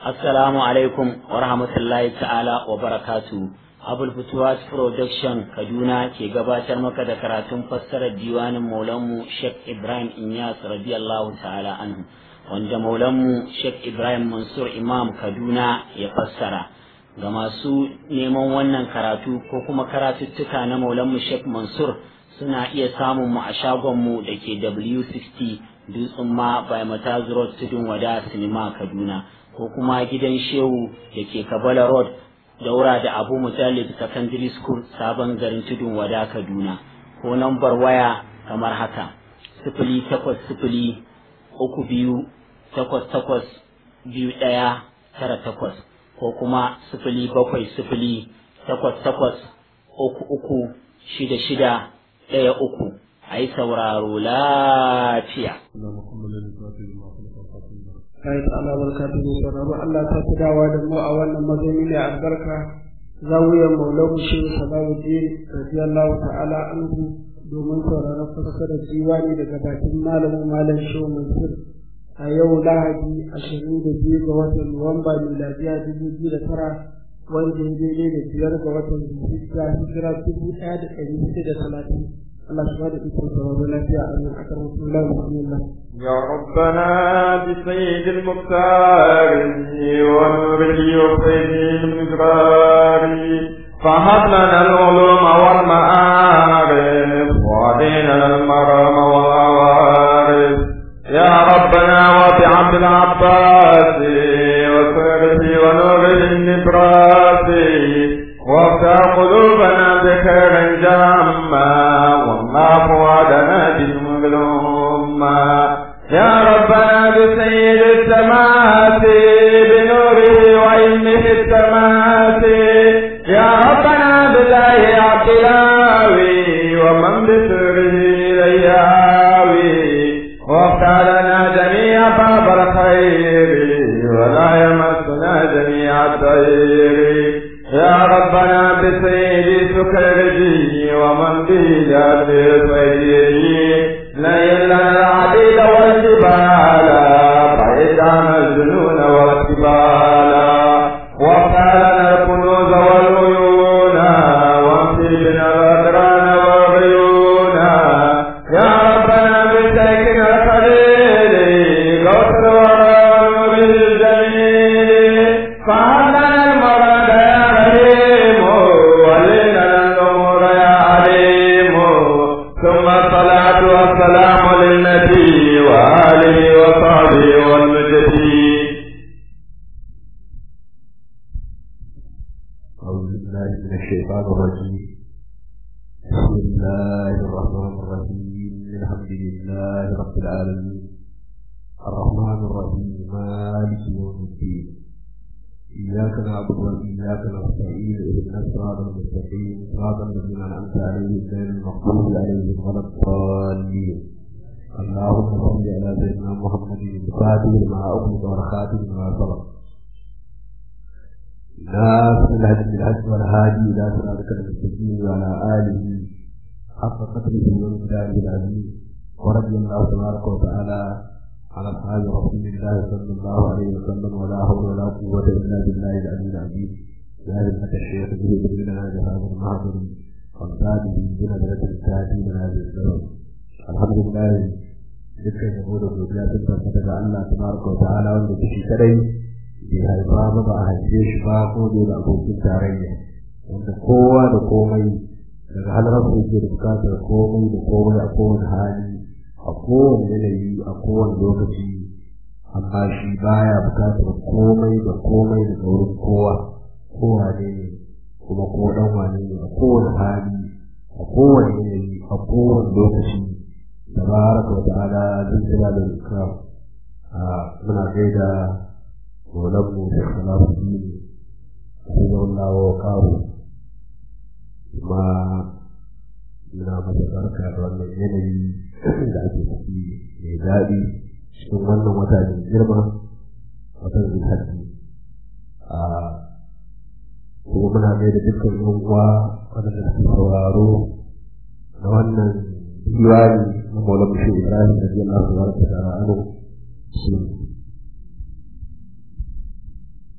Assalamu alaikum wa rahmatullahi ta'ala wa barakatu. Abul Futuwas Production Kaduna ke gabatar maka da karatun fassarar diwanin Maulanmu Sheikh Ibrahim Inyas radiyallahu ta'ala anhu wanda Maulanmu Sheikh Ibrahim Mansur Imam Kaduna ya fassara. Ga masu neman wannan karatu ko kuma karatuttuka na Maulanmu Sheikh Mansur suna iya samun mu a shagonmu da ke W60 Dutsen ma by Mataz Road Tudun Wada Sinima Kaduna. ko kuma gidan shehu da ke kabala road daura da abu mujallid secondary school sabon garin tudun wada kaduna ko nambar waya kamar haka sifili takwas sifili uku biyu takwas takwas biyu ɗaya tara takwas ko kuma sifili bakwai sifili takwas takwas uku uku shida shida ɗaya uku a yi sauraro lafiya. kai ta Allah barka ta ne sauraro Allah ta fi dawa da mu a wannan mazauni ne albarka zawiyar maulawu shi salamuddin radiyallahu ta'ala anhu domin sauraron fassarar diwani daga bakin malamin malam shehu mansur a yau lahadi ashirin da biyu ga watan nuwamba miladiya dubu biyu da tara wanda ya daidai da biyar ga watan hijira hijira dubu ɗaya da ɗari hudu da talatin الله سبحانه وتعالى ولا في أن أكرم الله بسم الله يا ربنا بسيد المختار ونوره وسيد المقرار فهب لنا العلوم والمعارف وعدينا المرام والعوارف يا ربنا وبعبد العباس وسره ونوره النبراس وافتح قلوبنا بخير جامع والله فؤادنا بالمظلومة يا ربنا بسيد السماوات بنوره وعلمه السماوات يا ربنا بالله عبدلاوي ومن بسره لياوي وافتح لنا جميع باب الخير ولا يمسنا جميع الخير يا ربنا بسيد سكرجي ومن بيد بسيدي ليل لنا العديد والجبال بعيد عن الجنون والجبال وافتح لنا الكنوز والعيون وامشي بنا الأدران والعيون يا ربنا بسيكنا الخليل غوث الورى بالجميل فهذا المراد يا عليم ولنا النور يا عليم ثم الصلاة والسلام للنبي وآله وصحبه والمجدي أعوذ بالله من الشيطان الرجيم بسم الله الرحمن الرحيم الحمد لله رب العالمين الرحمن الرحيم مالك يوم الدين إياك نعبد وإياك نستعين اهدنا الصراط المستقيم صراط الذين أنعمت عليهم غير المغضوب عليهم ولا الضالين اللهم صل على سيدنا محمد الفاتح لما أغلق والخاتم لما سبق ناصر الهدي بالهدي والهادي إلى صراطك المستقيم وعلى آله حق قدره ومقداره العظيم ورضي الله تبارك وتعالى على أصحاب رسول الله صلى الله عليه وسلم ولا حول ولا قوة إلا بالله العلي العظيم يا همة الشيخ به لنا بهذا المحضر والباب بنظرة الكاتب من هذه السبب الحمد لله dukkan yabo da godiya sun tabbata ga Allah tabaraka wa ta'ala wanda da shi kadai bai haifa ba ba a haife shi ba ko da da abokin tarayya wanda kowa da komai daga halar su yake da bukatar komai da komai a kowane hali a kowane yanayi a kowane lokaci amma shi baya bukatar komai da komai daga wurin kowa kowa ne ne kuma ko dan wane ne a kowane hali a kowane yanayi a kowane lokaci tabaraka wa ta'ala zai jira da ikram a muna gaida ولم اختلاف الدين حفظه الله وقاره ما muna masa barka da wannan yanayi da ake ciki mai daɗi cikin wannan wata mai girma watan zulhajji a kuma muna mai da dukkan yan uwa waɗanda suke sauraro na wannan diwani na maulana shi ibrahim da biyan nasu barka da anu shi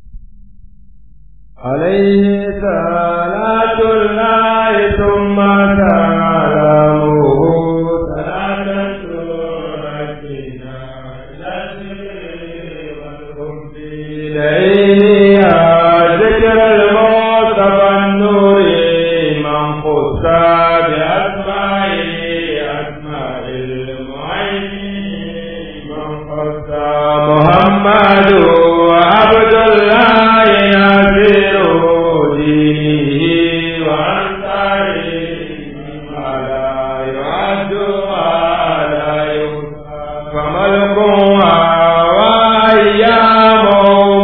عليه صلاة الله ثم سلامه صلاة تؤدينا إلى الذكر والحب إليه يا ذكر المصطفى النور من خص بأسمائه أسماء المعين من خص محمد وعبد الله نذير دينه وأنصاره ولا يعد ولا يحصى فملكها وأيام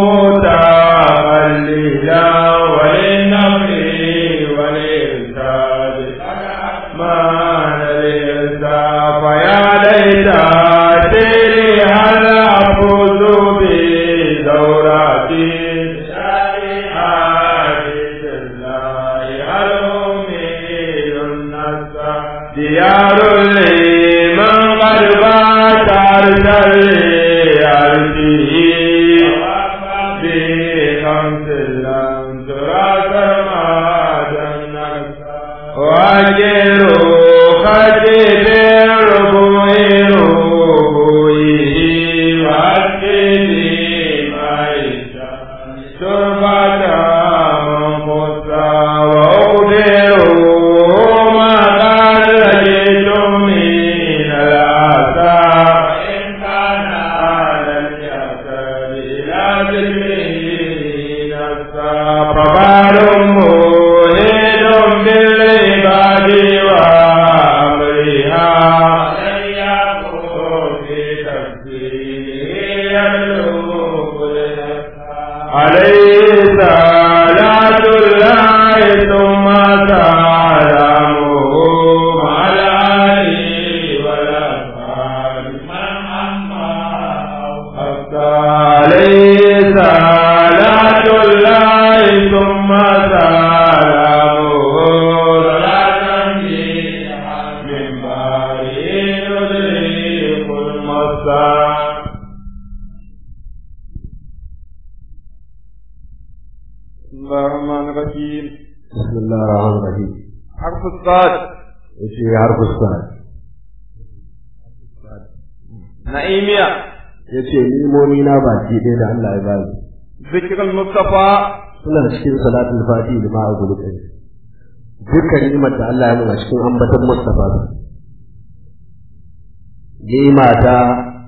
متقلدا وللنفع وللإرشاد ما للإرشاد فيا ليت سيري هل أفوز بدوراتي شريعة الله هل أميل النصر ديار لمن قد بات أرسل أرسله بخمس لم ترى سماء وأجروا خجب ربوع ربوعه وأسكني معيشة تربة منقصة وأخبروا ما قد لقيتم من الآثار وإن كان على اليسر إلى ذكره نفسا فبار مهيد بالعباد وأمرها لن يكون في تفسيره يبلغ عليه صلاة الله ثم سلامه مع الآل والأصحاب من أما عليه صلاة الله ثم سلامه صلاة من بارئ يدرك المصاب بسم الله الرحمن الرحيم بسم الله الرحمن الرحيم حرف الصاد yace harfu sa نعيمية yace nimomi na baki ɗaya da Allah ya bani ذكر المصطفى suna cikin salatul fati da ma'a gulukai dukkan ni'imar da Allah ya nuna cikin ambaton Mustafa ni'ima ta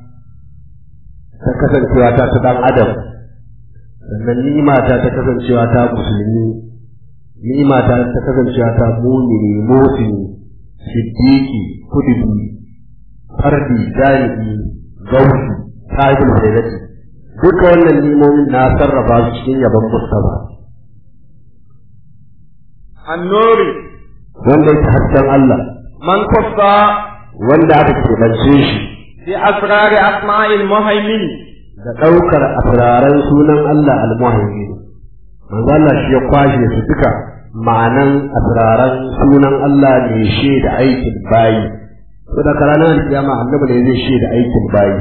ta kasancewa ta ta dan adam sannan ni'ima ta ta kasancewa ta musulmi ni'ima ta ta kasancewa ta mumini motini siddiqi kudubi fardi jami'i gausi sahibul hayrati duka wannan nimomin na sarrafa su cikin yabon Mustafa النور wanda yake hasken Allah من خص wanda aka keɓance shi بأسرار أسماء المهيمن da ɗaukar asiraran sunan Allah al-muhaimin manzo Allah shi ya kwashe su duka ma'anan asiraran sunan Allah ne shi da aikin bayi to da ranar kiyama annabi ne zai shi da aikin bayi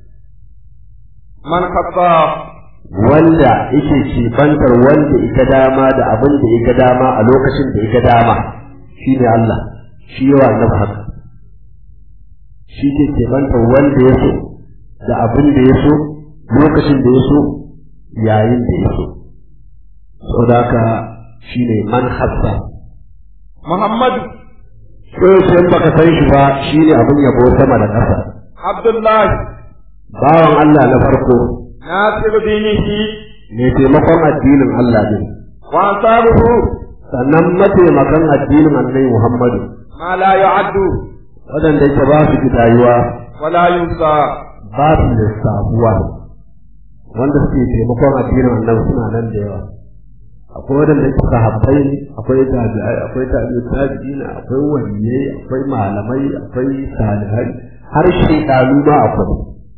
من خص wanda yake cibantar wanda ita dama da abin da ita dama a lokacin da ita dama shi ne Allah shi yawa annabi haka shi ke cibantar wanda ya so da abin da ya so lokacin da ya so yayin da ya so saboda haka shi ne man hassa محمد sai sai baka san shi ba shi ne abin yabo sama da ƙasa عبد الله bawan Allah na farko ناصر دينه mai taimakon addinin Allah ne وأنصاره sannan mataimakan addinin annabi Muhammadu ما لا يعد waɗanda yake ba su gidayuwa ولا ينسى ba su lissafuwa wanda suke taimakon addinin annabi suna nan da yawa akwai waɗanda yake sahabbai ne akwai tabi'ai akwai tabi'u tabi'ina akwai waliyai akwai malamai akwai salihai har shekaru ma akwai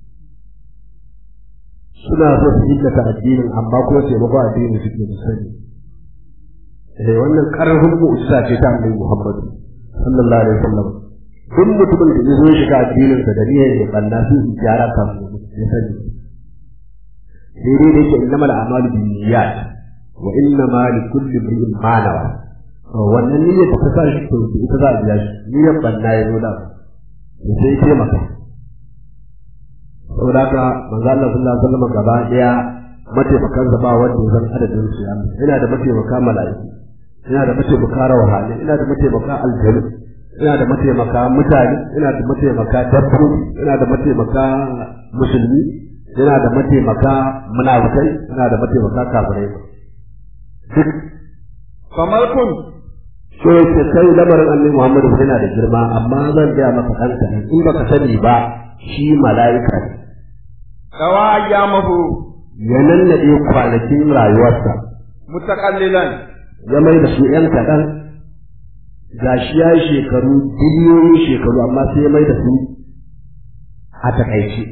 suna so su illata addinin amma kuma taimakon addinin suke da sani eh wannan karfin mu'jiza ce ta annabi Muhammad sallallahu alaihi wasallam duk mutumin da ya zo shiga addinin sa da niyyar ya balla su gyara kan mu ya sani sai dai yake innamal a'malu binniyat wa inna ma li kulli imrin ma nawa wannan niyyar da ta sa shi to ita za a biya shi niyyar banna ya zo da to sai ya maka saboda haka manzo Allah sallallahu alaihi wasallam gaba daya mataimakan ba wanda ya san adadin su ya ina da mataimaka mala'iku ina da mataimaka rawhani ina da mataimaka aljanu ina da mataimaka mutane ina da mataimaka dabbobi ina da mataimaka musulmi ina da mataimaka munafikai ina da mataimaka kafirai duk kamar kun so ce kai lamarin annabi Muhammadu yana da girma amma zan ga maka kanka in baka sani ba shi mala'ika ne dawa ayyamahu ya nannade kwanakin rayuwarsa mutaqallilan ya mai da su ‘yan kaɗan ga shi ya yi shekaru biliyoyin shekaru amma sai ya mai da su a takaice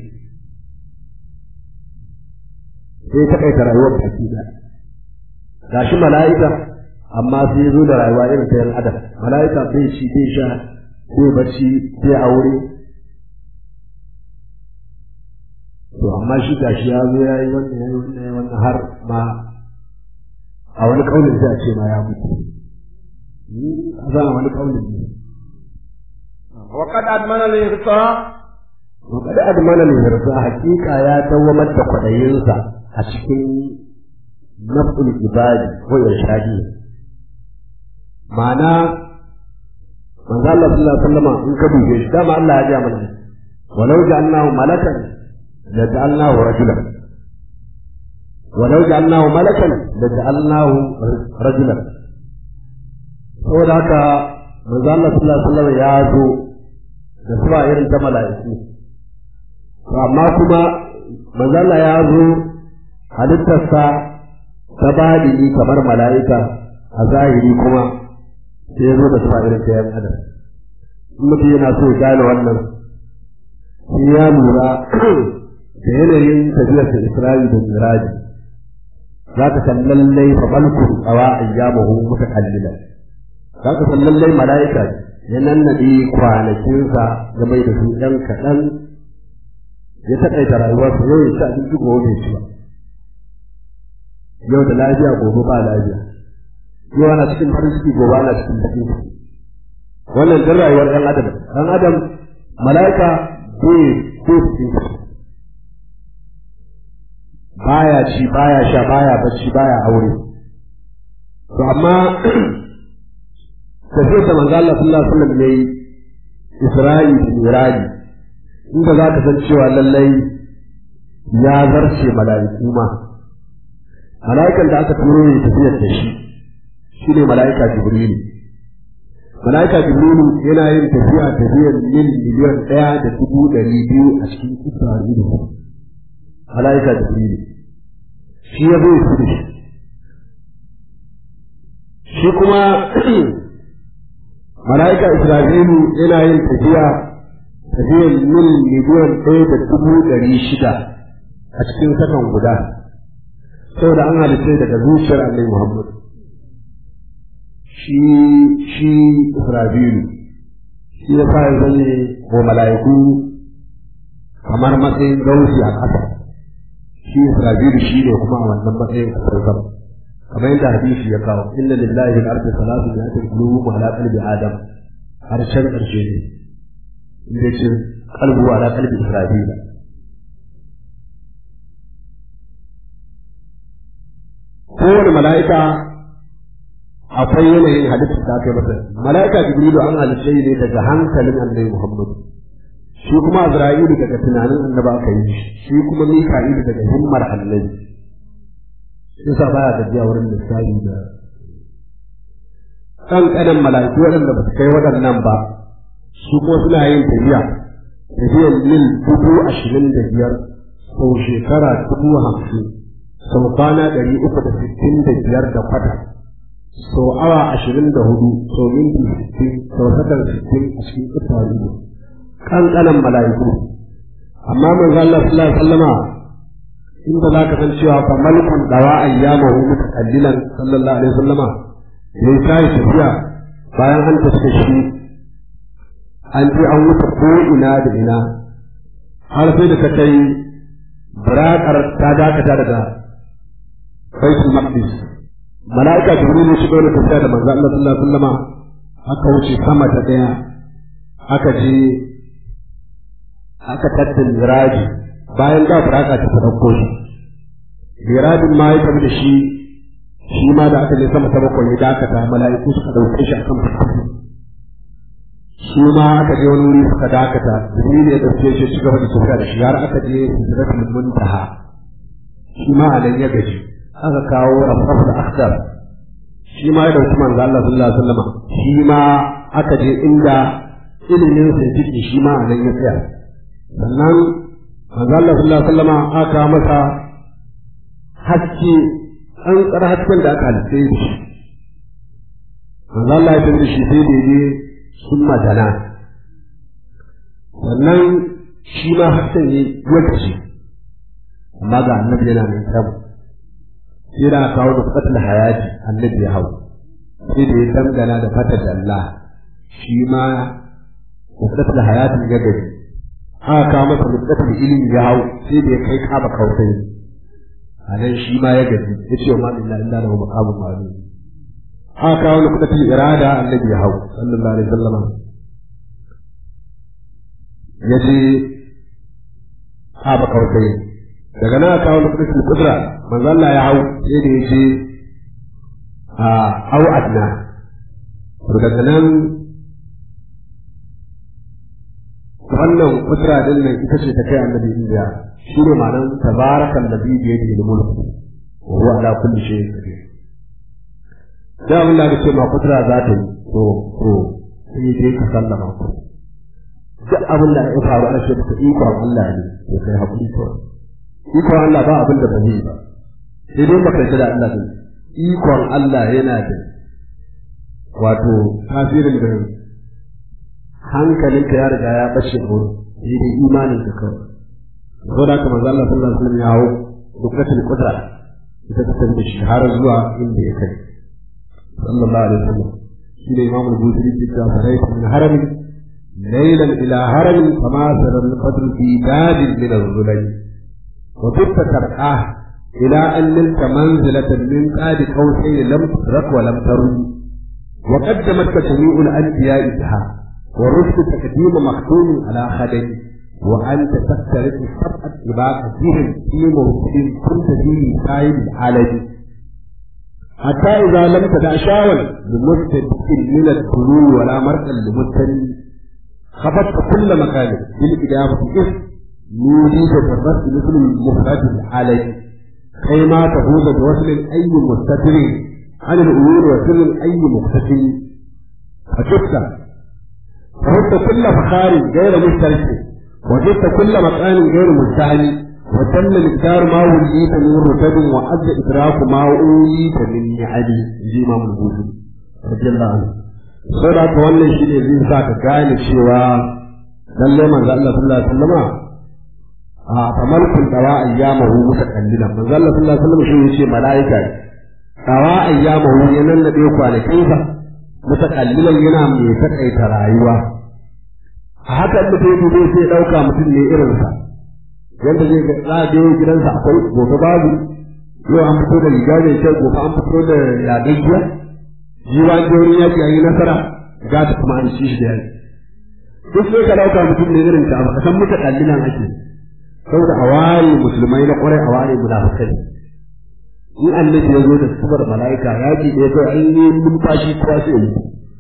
sai takaita rayuwar baki da ga shi mala'ika amma sai ya zo da rayuwa irin ta ‘yan adam mala'ika bai ci bai sha bai bacci bai aure to amma shi ga shi ya zo ya yi wannan ya yi wannan ya yi wannan har ma a wani kaunin sai a ce ma ya mutu a zan wani kaunin ne wa qad admana al-ihsa wa kada admana ne yarda hakika ya dawamar da kwadayinsa a cikin nafsul ibadi ko irshadi ma'ana manzo Allah sallallahu alaihi wasallam in ka dube shi dama Allah ya ji mana walau ja'alnahu malakan la ja'alnahu rajulan ولو جعلناه ملكا لجعلناه رجلا saboda haka manzo Allah sallallahu alaihi wasallam ya zo da suwa irin ta mala'iku amma kuma manzo Allah ya zo halittarsa ta badini kamar mala'ika a zahiri kuma sai ya zo da suwa irin ta yan adam in mutum yana so ya gane wannan sai ya lura da yanayin tafiyarsa Isra'i da Miraji za ka san lallai fa malku tsawa ayyamuhu mutakallilan za ka san lallai mala'ika ya nannade kwanakinsa ya mai da su ɗan kaɗan ya taƙaita rayuwarsa yau ya ci abinci gobe bai ci ba yau da lafiya gobe ba lafiya yau ana cikin farin ciki gobe ana cikin baƙin ciki wannan duk rayuwar ɗan adam ɗan adam mala'ika bai bai cikin ciki baya ci baya sha baya bacci baya aure to amma tafiyar da manzo Allah sallallahu alaihi wasallam yayi Isra'i da Miraji inda za ka san cewa lallai ya zarce mala'iku ma mala'ikan da aka turo ne tafiyar da shi shine mala'ika Jibrilu mala'ika Jibrilu yana yin tafiya tafiyar mil miliyan ɗaya da dubu ɗari biyu a cikin Isra'ilu mala'ika Jibrilu shi ya zai su da shi shi kuma mala'ika Isra'ilu yana yin tafiya tafiyar mil miliyan ɗaya da dubu ɗari shida a cikin sakan guda saboda an halitta daga zuciyar Annabi Muhammad shi shi Isra'ilu shi ya sa ya zane wa mala'iku kamar matsayin gausi a ƙasa shi Isra'ilu shi ne kuma a wannan matsayin kasar sama kamar yadda hadisi ya kawo inna lillahi fil ardi salatu mi'atin qulubu ala qalbi adam harshen ƙarshe ne inda ce qalbu ala qalbi Isra'ila kowane mala'ika akwai yanayin halitta ta kai masa mala'ika jibrilu an halitta ne daga hankalin annabi muhammadu shi kuma Azra'ilu daga tunanin annabi aka yi shi kuma Mika'ilu daga himmar annabi shi sa baya gajiya wurin lissafi da kan kanan mala'iku waɗanda ba su kai waɗannan ba su kuma suna yin tafiya tafiyar mil dubu ashirin da biyar sau shekara dubu hamsin sau kwana ɗari uku da sittin da biyar da kwata sau awa ashirin da hudu sau minti sittin sau sakar sittin a cikin ƙasar kankanan mala'iku amma manzo Allah sallallahu alaihi wasallama inda za ka san cewa fa malikun dawa ayyamahu mutakallilan sallallahu alaihi wasallama yayi kai tafiya bayan an tafi shi an ji an wuce ko ina da ina har sai da ta kai burakar ta dakata daga baitul maqdis mala'ika jibril ya shigo da tafiya da manzo Allah sallallahu alaihi wasallama aka wuce sama ta daya aka je aka tattin miraji bayan da buraka ta dauko shi mirajin ma ya tafi da shi shi ma da aka je sama ta bakwai ya dakata mala'iku suka dauke shi akan fuska shi ma aka je wani wuri suka dakata jibril ya dauke shi ci gaba da tafiya da shi har aka je sidratul muntaha shi ma alan ya gaji aka kawo rafraf da akhdar shi ma ya dauki manzo Allah sallallahu alaihi wasallam shi ma aka je inda ilimin sa yake shi ma alan ya tsaya sannan manzo Allah sallallahu alaihi wasallam aka masa haske an tsara hasken da aka halitta shi manzo Allah ya tabbata shi sai da je sun madana sannan shi ma hassan ne wata ce amma ga annabi yana mai samu sai da aka kawo da fatal hayati annabi ya hau sai da ya dangana da fatal Allah shi ma da fatal hayati ya gari aka kawo masa mutatul ilimi ya hau sai da ya kai kaba kautai a nan shi ma ya gaji ya ce wa ma illa illa lahu maqamun ma'lum aka kawo nukudatul irada annabi ya hau sallallahu alaihi wasallam ya ce haɓa kawai daga nan aka kawo nukudatul kudra manzo Allah ya hau sai da ya ce a hau adna to daga nan wannan kudra din nan ita ce ta kai annabi indiya shi ne ma'anar tabarakan nabi da yake da mulku wa huwa ala kulli shay'in qadir da abin da aka ce ma kudura za ta yi to to sai dai ka sallama ku duk abin da ya faru ana ce ta ikon Allah ne to kai hakuri to ikon Allah ba abin da ba zai ba sai dai baka da Allah ne ikon Allah yana da wato tasirin da hankalinka ya riga ya bace ko sai dai imanin ka kawai saboda haka manzo Allah sallallahu alaihi wasallam ya hawo dukkanin kudura ita ta da shi har zuwa inda ya kai صلى الله عليه وسلم شيل إمام البوذري في فريق من هرم ليلا إلى هرم فما سر القدر في باب من الظلم وكنت ترآه إلى أن نلت منزلة من قاد قوسين لم تدرك ولم ترد وقدمتك جميع الأنبياء بها ورشد تقديم مختوم على خدم وأنت تفترق سبعة إباق فيهم في موضع كنت فيه سائل العالم حتى إذا لم تدع شاول بمستدق من الدلول ولا مرقا لمستني خفضت كل مكان بالإجابة إذ نوديك بالرد مثل المفرد العالي كيما تفوز بوصل أي مستتر عن الأمور وسر أي مقتتل فشفت فهبت كل فخار غير مشترك وجدت كل مكان غير مستعلي وتم مقدار ما وليت من رتب وعز إدراك ما أوليت من نعم جي ما من بوزي رضي الله عنه saboda haka wannan shi ne zai sa ka gane cewa lallai manzo Allah sallallahu alaihi wasallama a kamar kun dawa ayyamahu mutakallila manzo Allah sallallahu alaihi wasallam shi yace malaika dawa ayyamahu ya nan da kwanakin sa mutakallilan yana mai takaita rayuwa a haka mutum zai sai dauka mutum ne irin sa yanda zai ga za a je gidansa akwai gobe babu yau an fito da riga mai kyau gobe an fito da yadayya jiwa an je wurin yaki an yi nasara ga ta kuma an ci shi da yaki duk sai ka dauka mutum ne irin ta ba san muta kallilan ake saboda a ware musulmai na kwarai a ware munafikai in annabi ya zo da sifar mala'ika yaki ɗaya kai an yi numfashi kowa sai yi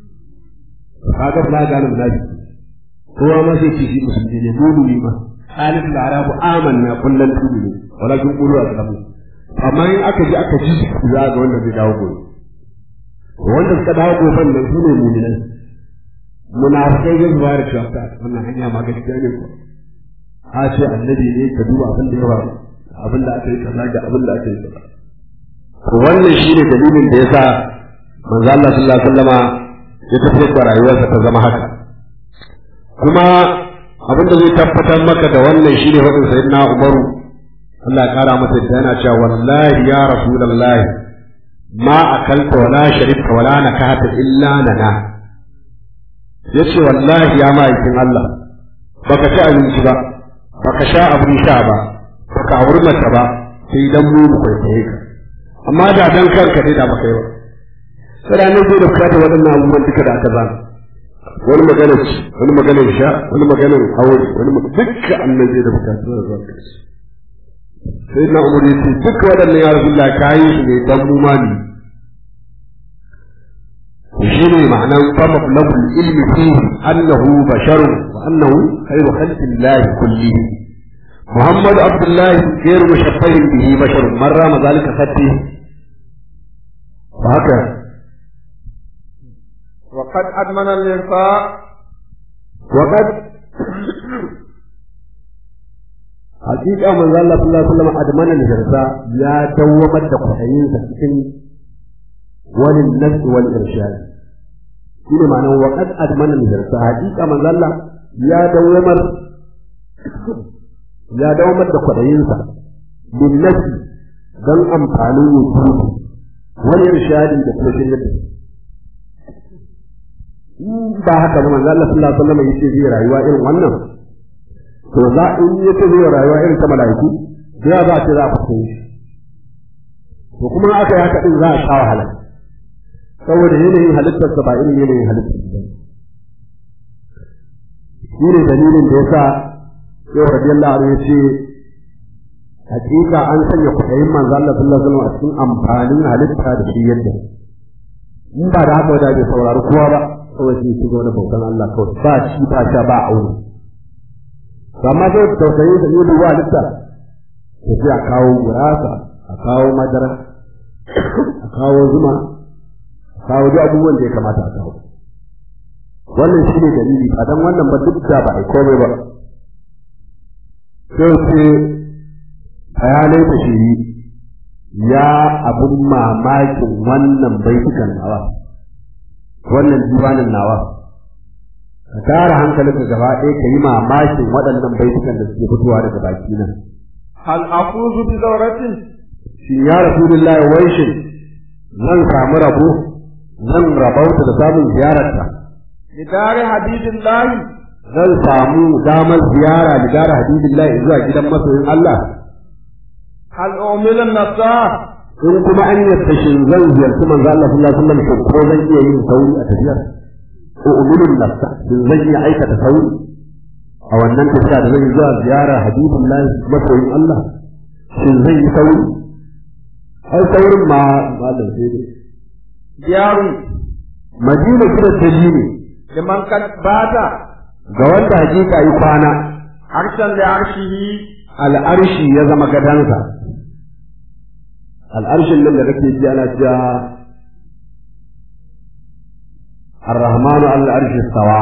kaga ba gane munafiki kowa ma sai ce shi musulmi ne dole ma قالت الأعراب آمنا قل لن تؤمنوا ولكن قولوا أسلموا amma in aka ji aka ji za ga wanda zai dawo gobe wanda suka dawo goben nan su ne mu'minai munafikai zai zuwa da cewa ta wannan hanya ma gaskiya ne ko a ce annabi ne ka duba abin da ya faru abin da aka yi kaza da abin da aka yi kaza to wannan shine dalilin da yasa manzo Allah sallallahu alaihi wasallama ya tafiyar da rayuwarsa ta zama haka kuma abin da zai tabbatar maka da wannan shine wadin sayyidina Umaru Allah ya kara masa da yana cewa wallahi ya rasulullahi ma akalta wala sharibta wala nakata illa nana yace wallahi ya ma'aikin Allah baka ci abinci ba baka sha abin sha ba baka auri mata ba sai dan mu mu kwaikwaye ka amma da dan kanka ne da baka yi ba sai da annabi da bukata waɗannan abubuwan duka da aka zana wani magana ci wani magana sha wani magana aure wani dukkan annabi da bukata da zaka ci sai na umar ya ce duk waɗannan ya rasulullah kayi su ne dan mu mali shi ne ma'anan fama labul ilmi fihi annahu basharun wa annahu khairu khalqillahi kullihi محمد عبد الله غير مشبه به بشر من رام ذلك خطه وهكذا وقد أدمن الإنفاق وقد حقيقة من الله صلى الله عليه وسلم أدمن الهرساء يا دومت دقحين سكين وللنفس والإرشاد شنو معنى وقد أدمن الهرساء حقيقة من الله يا دومت ya dawamar da kwaɗayinsa bin nafsi don amfanin wujudu wani irshadi da kuma shirya da ba haka ba manzo Allah sallallahu alaihi wasallam yace zai rayuwa irin wannan to za in yace zai rayuwa irin ta malaiku da za ta za a fito shi to kuma aka yi haka din za a sha wahala saboda yanayin halittar sa ba irin yanayin halittar ba shi ne dalilin da yasa yau radiyallahu anhu yace hakika an sanya kuɗayin manzo Allah sallallahu alaihi wasallam a cikin amfanin halitta da shi yadda in ba da haka da bai saurari kowa ba kawai shi shigo da bautan Allah kawai ba shi ba sha ba aure amma sai tausayin da yi duwa halitta to sai a kawo gurasa a kawo madara a kawo zuma a kawo duk abubuwan da ya kamata a kawo wannan shi ne dalili a dan wannan ba duk da ba a komai ba sai ce bayanai da shiri ya abun mamakin wannan baitukan nawa wannan diwanin nawa ka tara hankalinka gaba ɗaya ka yi mamakin waɗannan baitukan da suke fitowa daga baki nan hal afuzu bi zawratin shi ya rasulullahi wai shin zan samu rabo zan rabauta da samun ziyararta lidari hadidillahi zan samu damar ziyara da gara hadidillahi zuwa gidan masoyin Allah hal umilan nasa in kuma an yadda shin zan ziyarci manzo Allah sallallahu alaihi wasallam ko zan iya yin sauri a tafiyar ko umulun nafsa shin zan iya aikata sauri a wannan tafiya da zan yi zuwa ziyara habibullahi masoyin Allah shin zan yi sauri ai saurin ma malam sai dai diyaru madina kira dalili liman kad bata ga wanda hakika yi kwana arshan da arshihi al'arshi ya zama gadansa al'arshin nan da kake ji ana cewa ar-rahmanu al-arshi sawa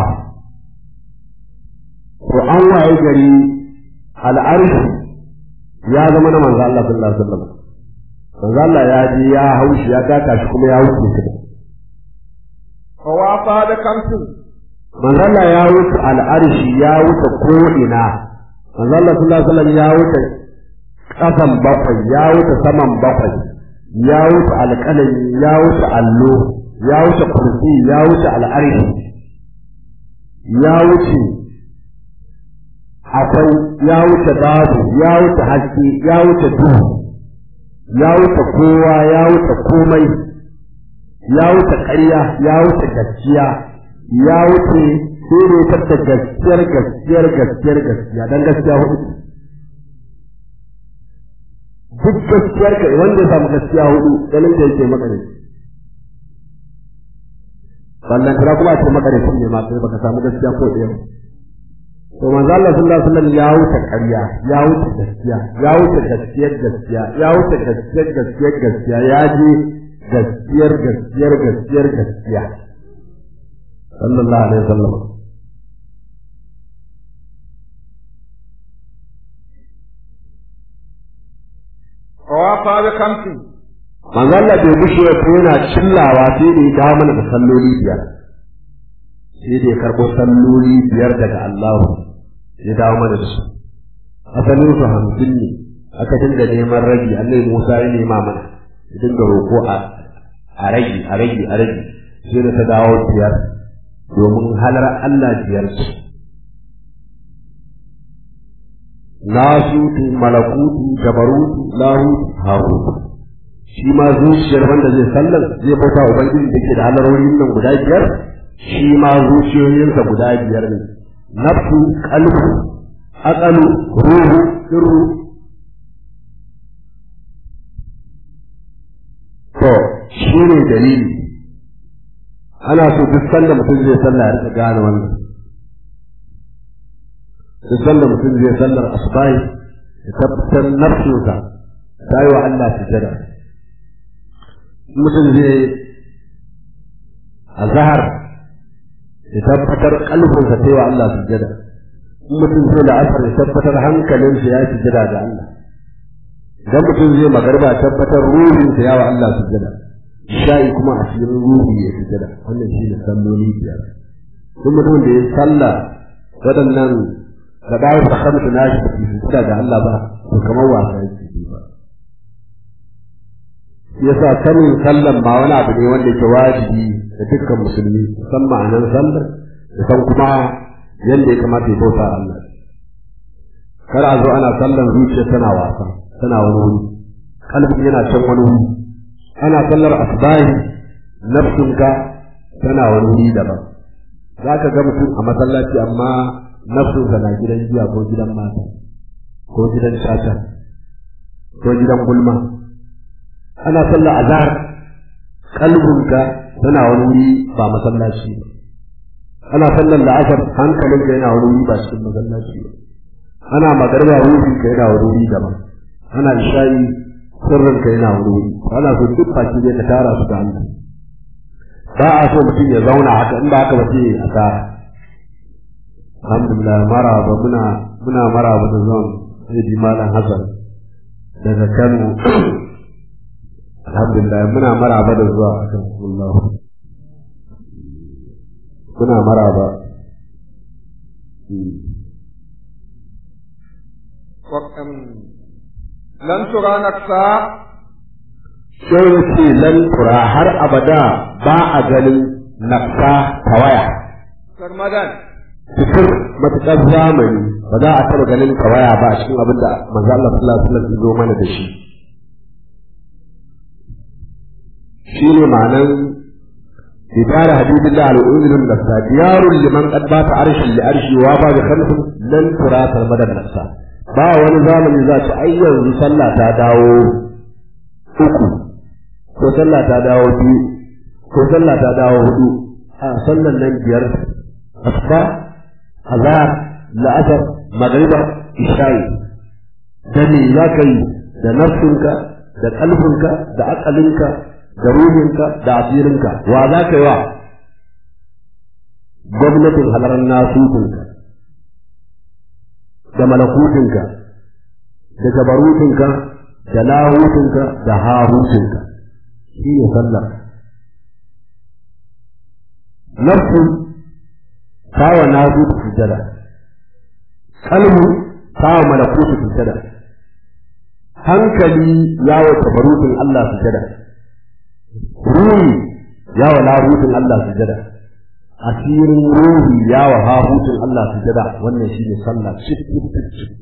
to an waye gari al'arshi ya zama na manzo Allah sallallahu alaihi wasallam manzo Allah ya ji ya haushi ya taka shi kuma ya wuce shi wa wafa da kamsin manzo Allah ya wuce al'arshi ya wuce ko ina manzo Allah sallallahu alaihi wasallam ya wuce kasan bakwai ya wuce saman bakwai ya wuce alƙalami ya wuce allo ya wuce kursi ya wuce al'arshi ya wuce akwai ya wuce babu ya wuce haske ya wuce duhu ya wuce kowa ya wuce komai ya wuce ƙarya ya wuce gaskiya ya wuce sai da gaskiyar gaskiyar gaskiyar gaskiya dan gaskiya hudu duk gaskiyar ka wanda ya samu gaskiya hudu ganin da yake maka ne wannan kira kuma ce maka ne ne ma sai baka samu gaskiya ko ɗaya to manzo Allah sallallahu alaihi wasallam ya wuce ƙarya ya wuce gaskiya ya wuce gaskiyar gaskiya ya wuce gaskiyar gaskiyar gaskiya ya je gaskiyar gaskiyar gaskiyar gaskiya sallallahu alaihi wasallam wa wafa da kamsin manzo Allah bai gushe ya yana cillawa sai da ya dawo mana da salloli biyar sai da ya karɓo salloli biyar daga Allah ya dawo mana da su asalin su hamsin ne aka dinga neman ragi annabi Musa ya nema mana ya dinga roƙo a a rage a rage a rage sai da ta dawo biyar domin halar Allah biyar ce nasutu malakutu jabarutu lahutu hahutu shi ma zuciyar wanda zai sallar zai bauta wa ubangiji da ke da halarorin nan guda biyar shi ma zuciyoyinsa guda biyar ne nafsu qalbu aqalu ruhu sirru to shi ne dalili ana so duk sanda mutum zai sallah ya rika gane wannan duk sanda mutum zai sallar asubahi ya tabbatar nafsinsa ta yi wa Allah sujada mutum zai a zahar ya tabbatar kalbinsa ta yi wa Allah sujada in mutum zai la'asar ya tabbatar hankalinsa ya sujada ga Allah idan mutum zai magarba tabbatar ruhinsa ya wa Allah sujada sha'i kuma a cikin ruhi ya sujada wannan shi ne salloli biyar duk mutum da ya salla waɗannan da bayan da kamta na shi sujada ga Allah ba to kamar wasa yake ba yasa sanin sallan ba wani abu ne wanda ke wajibi da dukkan musulmi san ma'anar sallar da san kuma yadda ya kamata ya bauta Allah kar a zo ana sallan zuciya tana wasa tana wani wuri kalbi yana can wani wuri ana sallar asbahi nafsinka tana wani wuri daban za ka ga mutum a masallaci amma nafsinsa na gidan jiya ko gidan mata ko gidan shata ko gidan gulma ana sallar azhar kalbinka tana wani wuri ba masallaci ba ana sallar la'asar hankalinka yana wani wuri ba cikin masallaci ba ana magarba ruhinka yana wani wuri daban ana isha'i sirrinka yana wani wuri ana so duk baki zai ka tara su da Allah ba a so mutum ya zauna haka in ba haka ba sai a tara alhamdulillah maraba muna muna maraba da zuwan sai malam Hassan daga Kano alhamdulillah muna maraba da zuwa akan Allah muna maraba lan tura naksa sai ya ce lan tura har abada ba a ganin nafsa tawaya sarmadan cikin matuƙar zamani ba za a taɓa ganin tawaya ba a cikin abin da manzo Allah sallallahu alaihi wasallam ya zo mana da shi shine ma'anan idara habibullah al-uzlun nafsa diyarun liman qad bata arshin li arshi wa ba bi khamsin lan tura sarmadan nafsa ba wani zamani za ta ai yanzu sallah ta dawo uku ko sallah ta dawo biyu ko sallah ta dawo hudu a sallan nan biyar asba azhar la'asar magriba isha'i da me za ka yi da nafsinka da kalbinka da akalinka da ruhinka da asirinka wa za ka yi wa gwamnatin halarar nasutunka da malakutinka da gabarutinka da lahutinka da hahutinka shi ne sallar nafsu tawa nasutu sujada kalmu tawa malakutu sujada hankali yawo tabarutin Allah sujada ruhi yawo lahutin Allah sujada asirin ruhi yawo hahutin Allah sujada wannan shi ne sallah cikin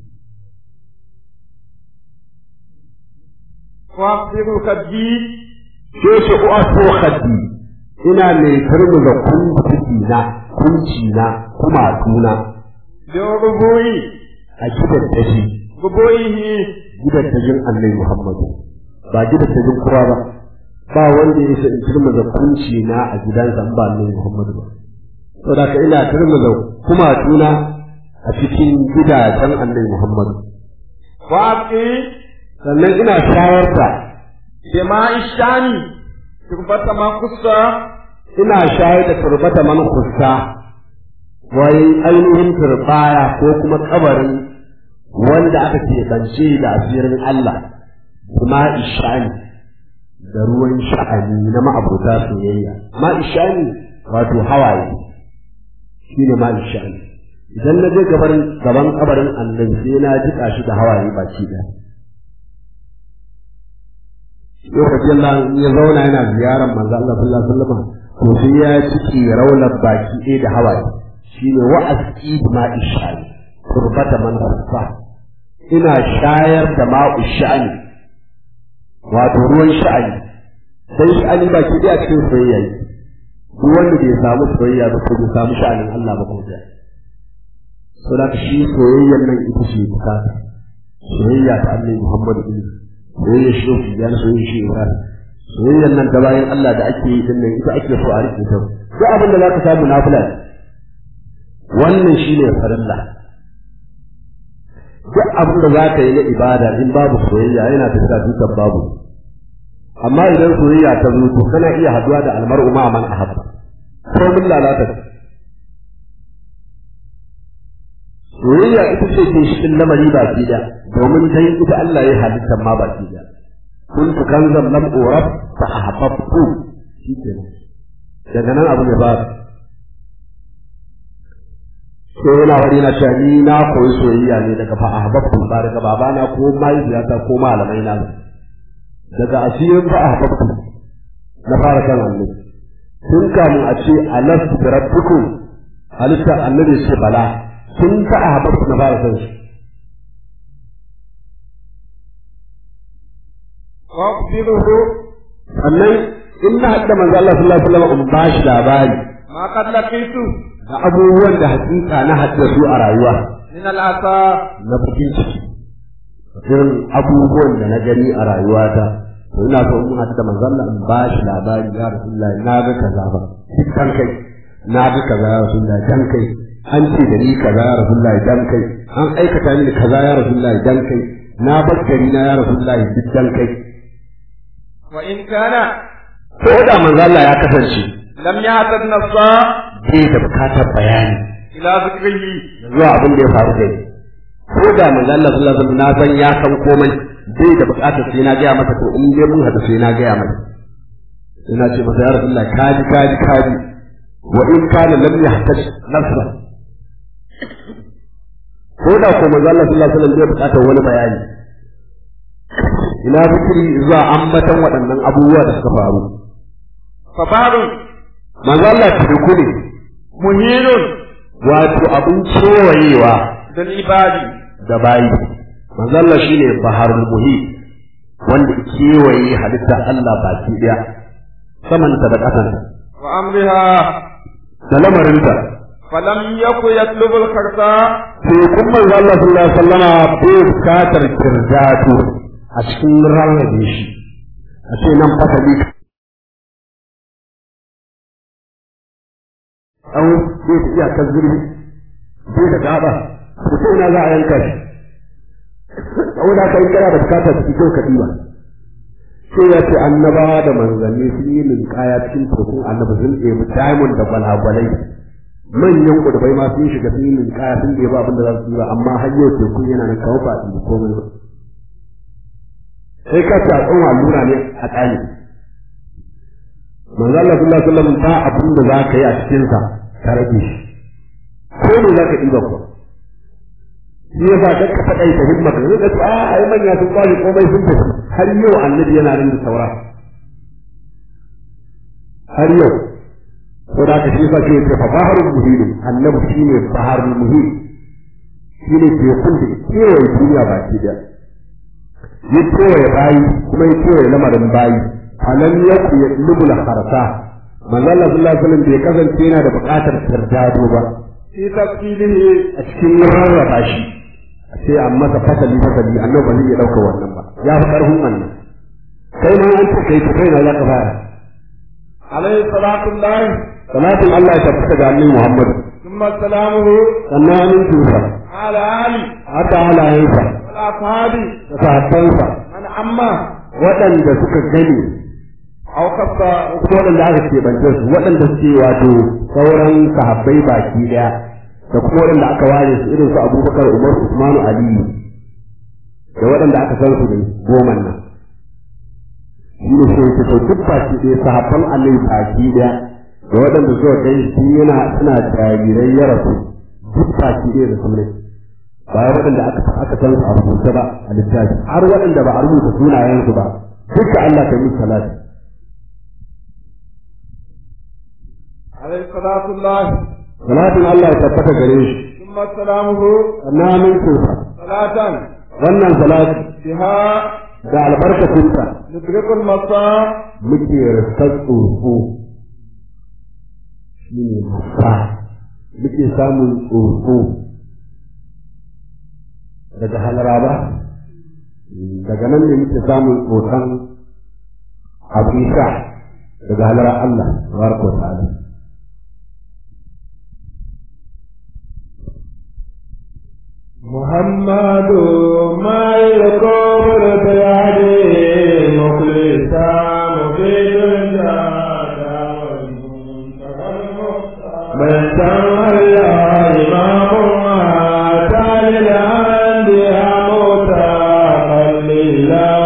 wasiru kaddi ke shi uwaso khaddi ina mai turmuza kunci na kunci na kuma tuna da rubuyi a gidan tashi rubuyihi gidan tajin annabi Muhammadu ba gidan tajin kowa ba ba wanda ya isa in turmuza kunci na a gidansa in ba annabi Muhammadu ba saboda ka ina turmuza kuma tuna a cikin gidajen annabi Muhammadu waqi sannan ina shayar da jama'i shani turbata ma kusa ina shayar da turbata man kusa wai ainihin turbaya ko kuma kabarin wanda aka keɓance da asirin Allah kuma ishani da ruwan sha'ani na ma'abuta soyayya ma ishani wato hawaye shi ne ma ishani idan na je gaban kabarin annabi sai na jika shi da hawaye baki ɗaya lokacin da ya zauna yana ziyarar manzo Allah sallallahu alaihi wasallam to sai ya ciki raular baki ɗaya da hawaye shine wa'azi ma ishani turbata man hasa ina shayar da ma ishani wato ruwan sha'ani sai sha'ani ba ke a cikin soyayya ne duk wanda bai samu soyayya ba ko bai samu sha'anin Allah ba ko da so da shi soyayyar nan ita ce bukata soyayya ta Allah Muhammadu bin soyayya shi ya soyayya shi Ibrahim soyayyar nan ta bayan Allah da ake yi din nan ita ake so a rike ta duk abin da zaka samu nafila wannan shine farilla duk abin da zaka yi na ibada in babu soyayya yana tafiya dukan babu amma idan soyayya ta zo to kana iya haduwa da almar'u ma man ahabba ko mun lalata soyayya ita ce ke cikin lamari ba ki da domin dai ita Allah ya halitta ma ba ki da kun tu kanzan lam urab fa ahbabtu shikenan daga nan abu ne ba sai yana wani na cewa ni na koyi soyayya ne daga fa ahbabtu ba daga babana ko mahaifiyata ko malamai na daga asirin fa ahbabtu na fara kan annabi tun kamun a ce alastu bi rabbikum halitta annabi ce bala tun fa ahbabtu na fara kan shi waqtiluhu sannan in na hadda manzo Allah sallallahu alaihi wasallam in ba shi labari ma qad laqitu da abubuwan da hakika na hadda su a rayuwa min al-asa na bakin ciki irin abubuwan da na gani a rayuwata to ina so in hadda manzo Allah in ba shi labari ya Rasulullahi na ga kaza ba kan kai na ga kaza ya Rasulullahi dan kai an ce da ni kaza ya Rasulullahi dan kai an aikata mini kaza ya Rasulullahi dan kai na bar gari na ya Rasulullahi duk dan kai wa in kana ko da manzo Allah ya kasance lam yahtad nafsa bai da bukatar bayani ila zikrihi zuwa abin da ya faru da ni ko da manzo Allah sallallahu alaihi wasallam na san ya san komai bai da bukatar sai na gaya masa to in dai mun hada sai na gaya masa ina ce masa ya rasulullah kaji kaji kaji wa in kana lam yahtaj nafsa ko da ko manzo Allah sallallahu alaihi wasallam bai bukatar wani bayani ina zikiri zuwa ambatan waɗannan abubuwa da suka faru fa ba'du manzo Allah teku ne muhirun wato abin kewayewa dal ibadi da bayi manzo Allah shine baharul muhit wanda ke kewaye halitta Allah baki daya samanta da ƙasanta wa amriha da lamarinta falam yaku yatlubu al-karsa sai kun manzo Allah sallallahu alaihi wasallama bai bukatar kirjatu a cikin rarrabe shi a ce nan fasali an bai ta iyakar zurbi bai da gaba da sai ina za a yanka shi saboda haka in kana da bukatar su kyau ka ɗiba sai ya ce annabawa da manzanni sun yi linkaya cikin tekun annabi sun ɗebi diamond da gwalagwalai manyan kudubai ma sun shiga sun yi linkaya sun ɗebi abin da za su yi ba amma har yau tekun yana nan kawo ba a ɗibi komai ba sai ka ce a tsawon allura ne a tsani manzo Allah sallallahu alaihi wasallam ba abin da za ka yi a cikin sa ka rage shi ko ne za ka ɗiba ko shi ya sa ka faɗa ita himma ka zai ce a ai manya sun kwali komai sun tafi har yau annabi yana nan da saura har yau ko da ka shi sa ke ce fa baharul muhim annabi shine baharul muhim shine tekun da kewaye duniya baki daya ya kewaye bayi kuma ya kewaye lamarin bayi alam yaku ya lubula harsa manzo Allah sallallahu alaihi wasallam bai kasance yana da buƙatar tardado ba fi tafsilihi a cikin rarraba shi a ce an masa fasali fasali annabi ba zai iya ɗauka wannan ba ya fi ƙarfin wannan kai ma an ce kai to kai na za ka fara alayhi salatu llahi salatin Allah ya tabbata ga annabi Muhammad thumma salamuhu sannan amincinsa ala ali haka halayensa wal ashabi da sahabbansa man amma waɗanda suka gani aw khassa ko waɗanda aka keɓance su waɗanda suke wato sauran sahabbai baki ɗaya da kuma waɗanda aka ware su irin su abubakar umar usmanu aliyu da waɗanda aka san su ne goman nan shi ne sai ta duk baki ɗaya sahabban annabi baki ɗaya da waɗanda suka gani shi yana suna jarirai ya rasu duk baki ɗaya da su ne ba waɗanda aka aka san su a rubuce ba a littafi har waɗanda ba a rubuta sunayensu ba duka Allah ta yi salati alayhi salatu llahi salatin Allah ya tabbata gare shi thumma salamuhu sannan amincinsa salatan wannan salati biha da albarkacinta ندرك المساء muke rasar tsofo shi ne masa muke samun tsofo daga halara ba daga nan ne muke samun tsofan abisa daga halara Allah tabaraka wa ta'ala محمد ما يقول بيده مخلصا مفيد الجادة من تولى إمام أتى للأنبياء متقللا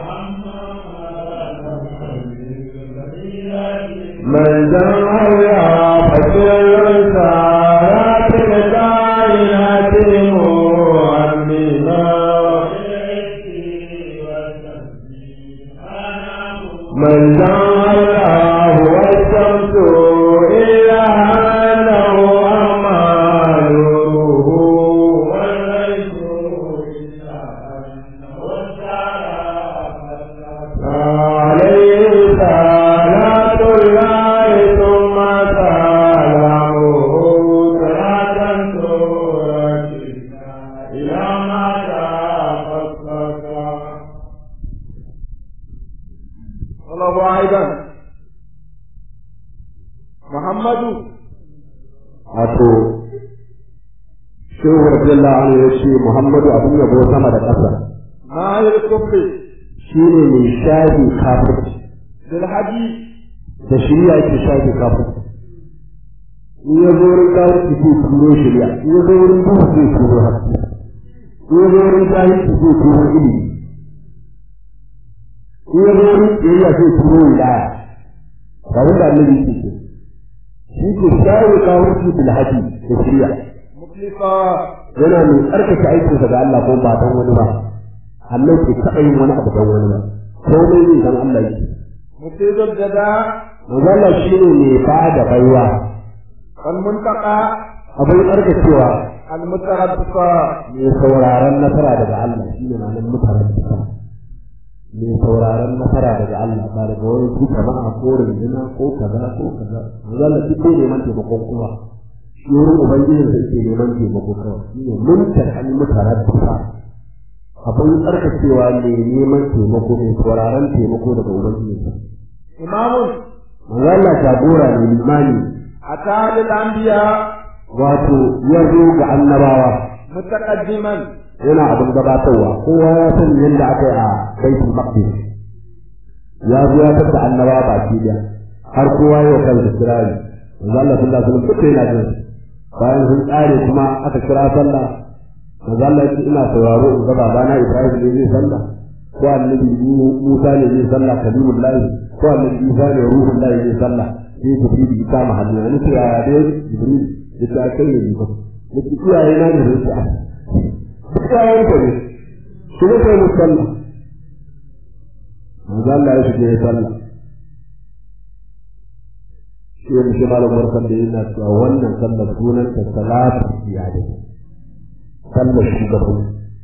من تولى فسر رسالات الكائنات مؤمنا من جعله والشمس إلى أنه أماله والليل إلا أنه عليه صلاة الله ثم سلامه صلاة تركنا إلى ما تفصلك الله أيضا محمد wato shehu radiyallahu anhu ya ce Muhammadu abin yabo sama da ƙasa ما الكفر shi ne mai shafi kafirci بالحديث da shirya yake shafi kafirci in ya zo wurin kafirci zai turo shirya in ya zo wurin duhu zai turo haske in ya zo wurin jahilci zai turo ilimi in ya zo wurin tsayayya zai turo wilaya ga wanda annabi yake ce shi ke shafi kafirci bil hadi da shirya مخلصا yana mai tsarkake aikinsa ga Allah ko ba don wani ba Allah ke taɓa yin wani abu don wani ba komai ne don Allah yake مفيد الجداء Mazalla shi ne mai ba da baiwa والمنتقى abin tsarkakewa المتربصة mai sauraron nasara daga Allah shi ne ma'anar mutanen mai sauraron nasara daga Allah ba daga wani su jama'a ko rundunar ko kaza ko kaza Mazalla shi ne neman taimakon kowa shi wurin ubangijin sa ke neman taimako kawai shi ne muntakan mutarabbisa abin tsarkakewa ne neman taimako mai sauraron taimako daga ubangijin sa إمام Mazalla jagora ne limani أتى للأنبياء wato ya zo ga annabawa متقدما yana abin gabatarwa kowa ya san yadda aka yi a baitul maqdis ya zo ya tabbata annabawa baki da har kowa ya kan da kirari manzo Allah sallallahu alaihi wasallam duk yana jin bayan sun tsare kuma aka kira sallah manzo Allah ya ce ina sauraro in ga babana Ibrahim ne zai sallah ko annabi Musa ne zai sallah kalimullahi ko annabi Isa ne ruhullahi zai sallah sai Jibril ya kama hannu ne ce ya dai Jibril ya ce kai ne ba ya ce iyaye na ne zai ce iyayen ka ne su ne kai musalla manzo Allah ya shige ya sallah shi ne shi malam barkan da yana cewa wannan sallar sunan ta salatu iyali sallar shugaban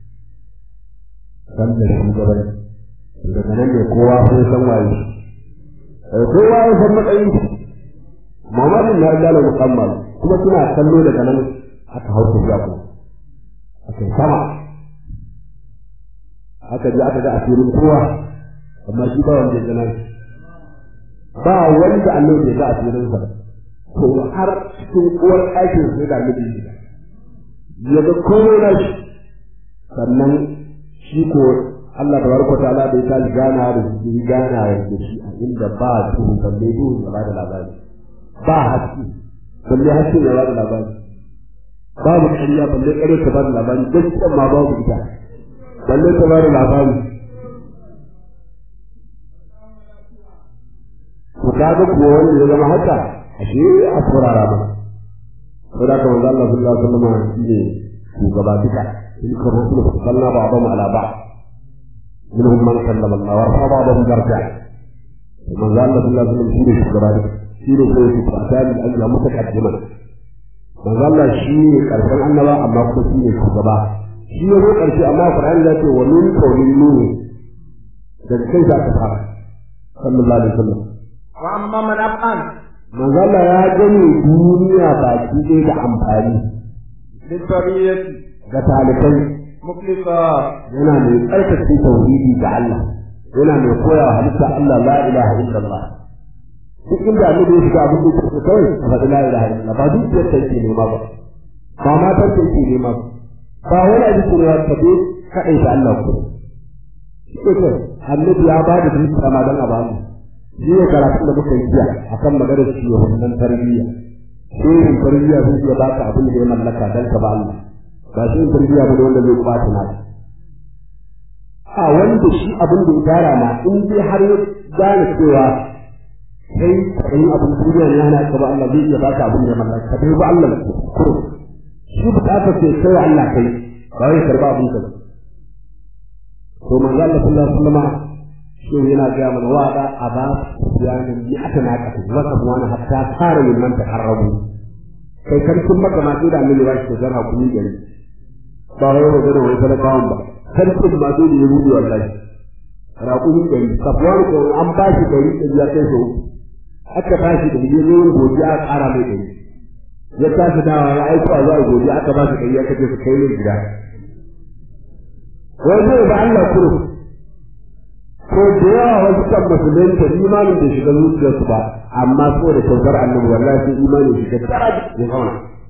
sallar shugaban daga nan ne kowa sai san waye kowa ya san matsayin Muhammadu na da musamman kuma suna kallo daga nan aka hau tafiya kuma aka yi sama aka je aka ga asirin kowa amma shi ba wanda ya gana ba wanda Allah bai ga asirin sa to har cikin uwar ɗakin sai da annabi ya ga komai na shi sannan shi ko Allah da barko ta Allah bai ta gana da shi gana da shi a inda ba su balle duhu ya ba da labari ba haske balle haske ya ba da labari babu ƙarya balle ƙarya ta ba da labari gaskiya ma babu ita balle ta ba da labari to kaga kuwa wanda ya zama haka ashe a saurara ba sai da kamar Allah sallallahu alaihi wasallam shi ne shugaba duka in ka rusul sallallahu ba ba ala ba minhum man sallama Allah wa rafa ba'dhum daraja manzo Allah sallallahu alaihi wasallam shi ne shugaba duka shi ne sai su fata da Allah mutaqaddima manzo Allah shi ne karshen annaba amma kuma shi ne shugaba shi ne karshe amma Qur'ani ya ce wa min qawlin nuh daga kai za ka fara sallallahu alaihi wasallam wa amma man afan manzo Allah ya gane duniya baki ɗaya da amfani litariyati ga talibai muflisa yana mai tsarkake tauhidi ga Allah yana mai koyawa halitta Allah la ilaha illallah duk inda annabi ya shiga abin da yake kawai a faɗi la ilaha illallah ba dukiyar ta yake nema ba ba matar ta yake nema ba ba wani abin da ya tabe kaɗai ta Allah ko shi ke kai annabi ya ba da dukiya ma don a ba mu shi ne karatun da muka yi jiya akan maganar shi wa wannan tarbiyya shehin tarbiyya zai iya baka abin da ya mallaka don ka ba Allah ba shi yin tarbiyya ba wanda zai kwata na a wanda shi abin da ya gyara ma in dai har ya gane cewa kai kai abin duniya ne yana ka ba Allah zai iya baka abin da ya mallaka ka dai ba Allah ko shi bukata ce kai Allah kai ba wai karba abin ka to manzo Allah sallallahu alaihi wasallam shi yana ga mana wa da aba yanin ni aka na ka wa sabwana hatta fara yin man taharrabu kai karkin maka ma da annabi ba shi da hakuri gari ba wai wa da wai talakawan ba karkin ma da ya rubu wallahi raƙumi gari sabuwar ko an ba shi gari da ya kai so aka ba shi da ya zo gobe a ƙara mai gari ya tashi dawa ya aiko a zuwa gobe aka ba shi gari aka je su kai mai gida wai zai ba Allah kuro ko da yawa wasu kan musulunta imanin da shiga zuciyarsu ba amma so da kyautar annabi wallahi sai imanin shiga daraja ya zauna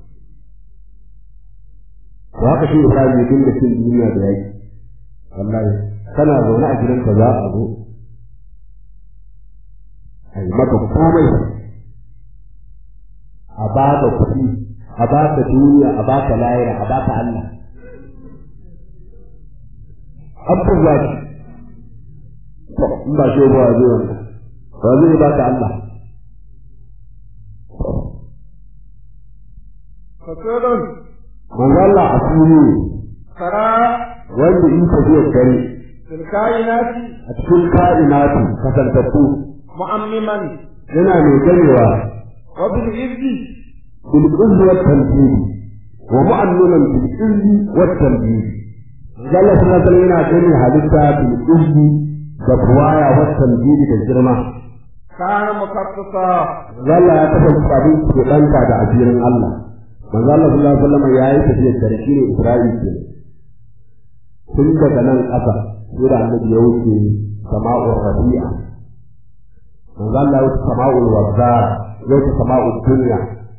to haka shi Ibrahim ya dinga cin duniya da yaki wallahi kana zaune a gidanka za a zo a yi maka komai a baka kuɗi a baka duniya a baka layira a baka Allah an furza shi to in ba shi ba zai wannan ba zai baka Allah fasirun manzo Allah a fili kara wanda in tafiyar dare tilkainati a cikin ka'inatu kasantattu mu'ammiman yana mai ganewa wa bil izzi bil izzi wat tanbih wa mu'annunan bil izzi wat tanbih Allah sallallahu alaihi yana gani halitta bil izzi da buwaya wat tanbih da girma kana mukaffasa Allah ya kasance abin ke danka da asirin Allah manzo Allah sallallahu alaihi wasallam yayi tafiyar dare shine Isra'il ke tun daga nan ƙasa sai da annabi ya wuce sama'ur rabi'a manzo Allah ya wuce sama'ul wazzar ya wuce sama'ul dunya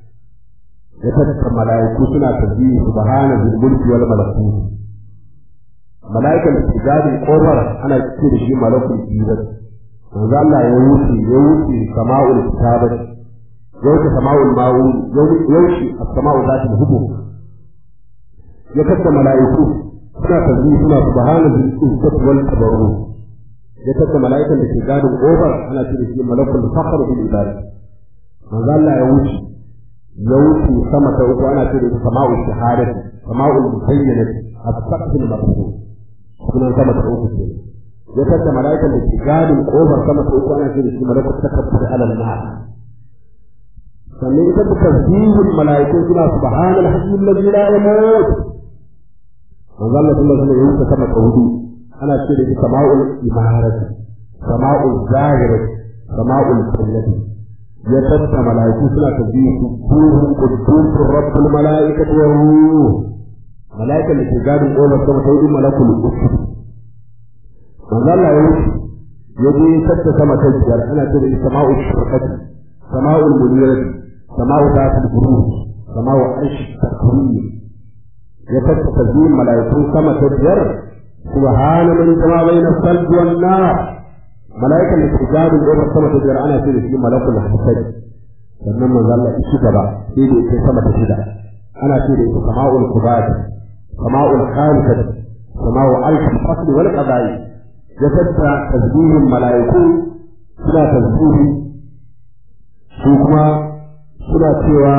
ya tattara mala'iku suna tasbihi subhana zil mulki wal malakut mala'ikan da ke gadin kofar ana ce da shi malakul jibat manzo Allah ya wuce ya wuce sama'ul kitabat ya wuce sama'ul ma'un ya wuce as-sama'u zatul hubub ya tattara mala'iku suna tasbihi suna subhana zil izzati wal tabarruk ya tattara mala'ikan da ke gadin kofar ana ce da shi malakul fakhr bil ibad manzo Allah ya wuce ya wuce sama ta uku ana ce da ita sama'ul shahadati sama'ul muhayyanati as-saqful maqsud sunan sama ta uku ce ya tattara mala'ikan da ke gadin kofar sama ta uku ana ce da shi malakul takabbur ala al-nar sannan ita da tasbihul mala'ikun suna subhanal hayyul ladzi la yamut manzo Allah sallallahu alaihi wasallam ya sama ta hudu ana ce da ita sama'ul imarati sama'ul zahirati sama'ul kullati ya tattara mala'iku suna tasbihu subhanahu quddusur rabbul mala'ikati wa ruh mala'ikan da ke gadin ƙofar sama ta hudu malakul usul manzo Allah ya wuce ya je tattara sama ta biyar ana ce da ita sama'ul shirkati sama'ul munirati sama'u zatul buruj sama'u arsh takwir ya tattara tasbihin mala'iku sama ta biyar subhana man jama bayna salbi wan nar mala'ikan da ke gadin ƙofar sama ta biyar ana ce da shi malakul hasad sannan manzo Allah ya ci gaba sai da yake sama ta shida ana ce da ita sama'ul kubati sama'ul khalisat sama'u alf fasl wal qada'i ya tattara tasbihin mala'iku suna tasbihi su kuma suna cewa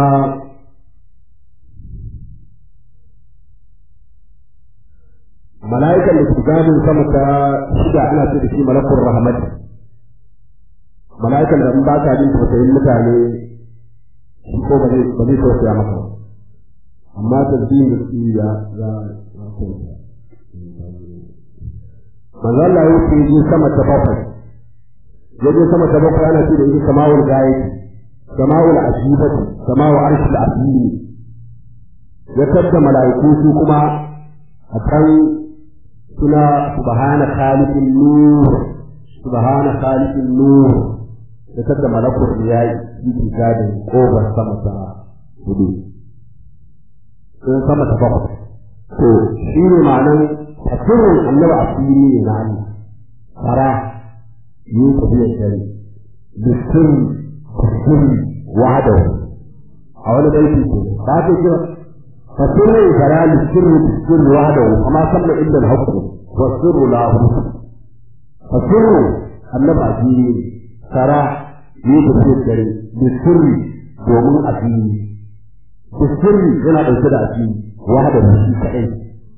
mala'ikan da ke gadin sama ta shida ana ce da shi malakul rahmat mala'ikan da in ba ka jin tausayin mutane shi ko ba zai ba zai tausaya maka ba amma tasbihin da su ya ya ya tausaya manzo Allah ya wuce je sama ta bakwai ya je sama ta bakwai ana ce da ita sama'ul gayati sama'ul ashibati sama'ul arshil azimi ya tadda mala'iku su kuma a can suna subhana khaliqin nur subhana khaliqin nur ya tadda malakul yayi yi gadin kobar sama ta hudu sun sama ta bakwai to shi ne ma'anan tasirin annabi a fili ne na Allah fara yi tafiyar dare bisir bisir wahadahu a wani baiti ce ba ta kira tasirin fara bisir bisir wahadahu amma sanna inda al-haqqu wa sirru la tasirin annabi a fili ne fara yi tafiyar dare bisir domin a fili bisir yana ɗauke da a fili wahadahu shi kaɗai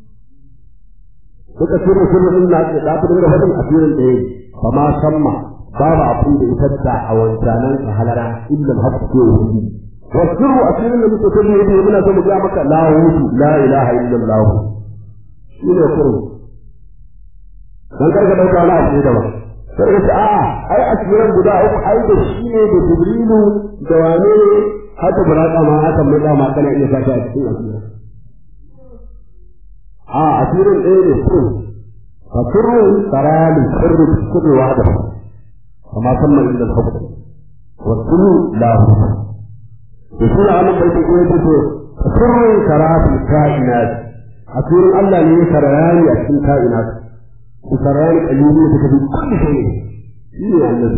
suka sirri sirri din na da ta dinga fadin asirin da yake fa ma samma babu abin da ita ta a wancanan ka halara illa al-haqq ko wani wa sirru asirin da muke sirri yake muna so mu ga maka la wutu la ilaha illa allah shi ne sirru dan karka dauka wani abu da ba sai ka a ai asirin guda uku ai da shi ne da jibrilu da wane ne haka buraka ma haka mai da ma kana iya sata a cikin asirin a asirin ɗaya ne ko fa sirru sarali sirru sirru wahda kama sanna inda al-hukm wa sirru la hukm to shi ne Allah bai ko yace to sirru sarati kainat asirin Allah ne sarayani a cikin kainat ku sarayani kalili da kabi kulli shay shi ne Allah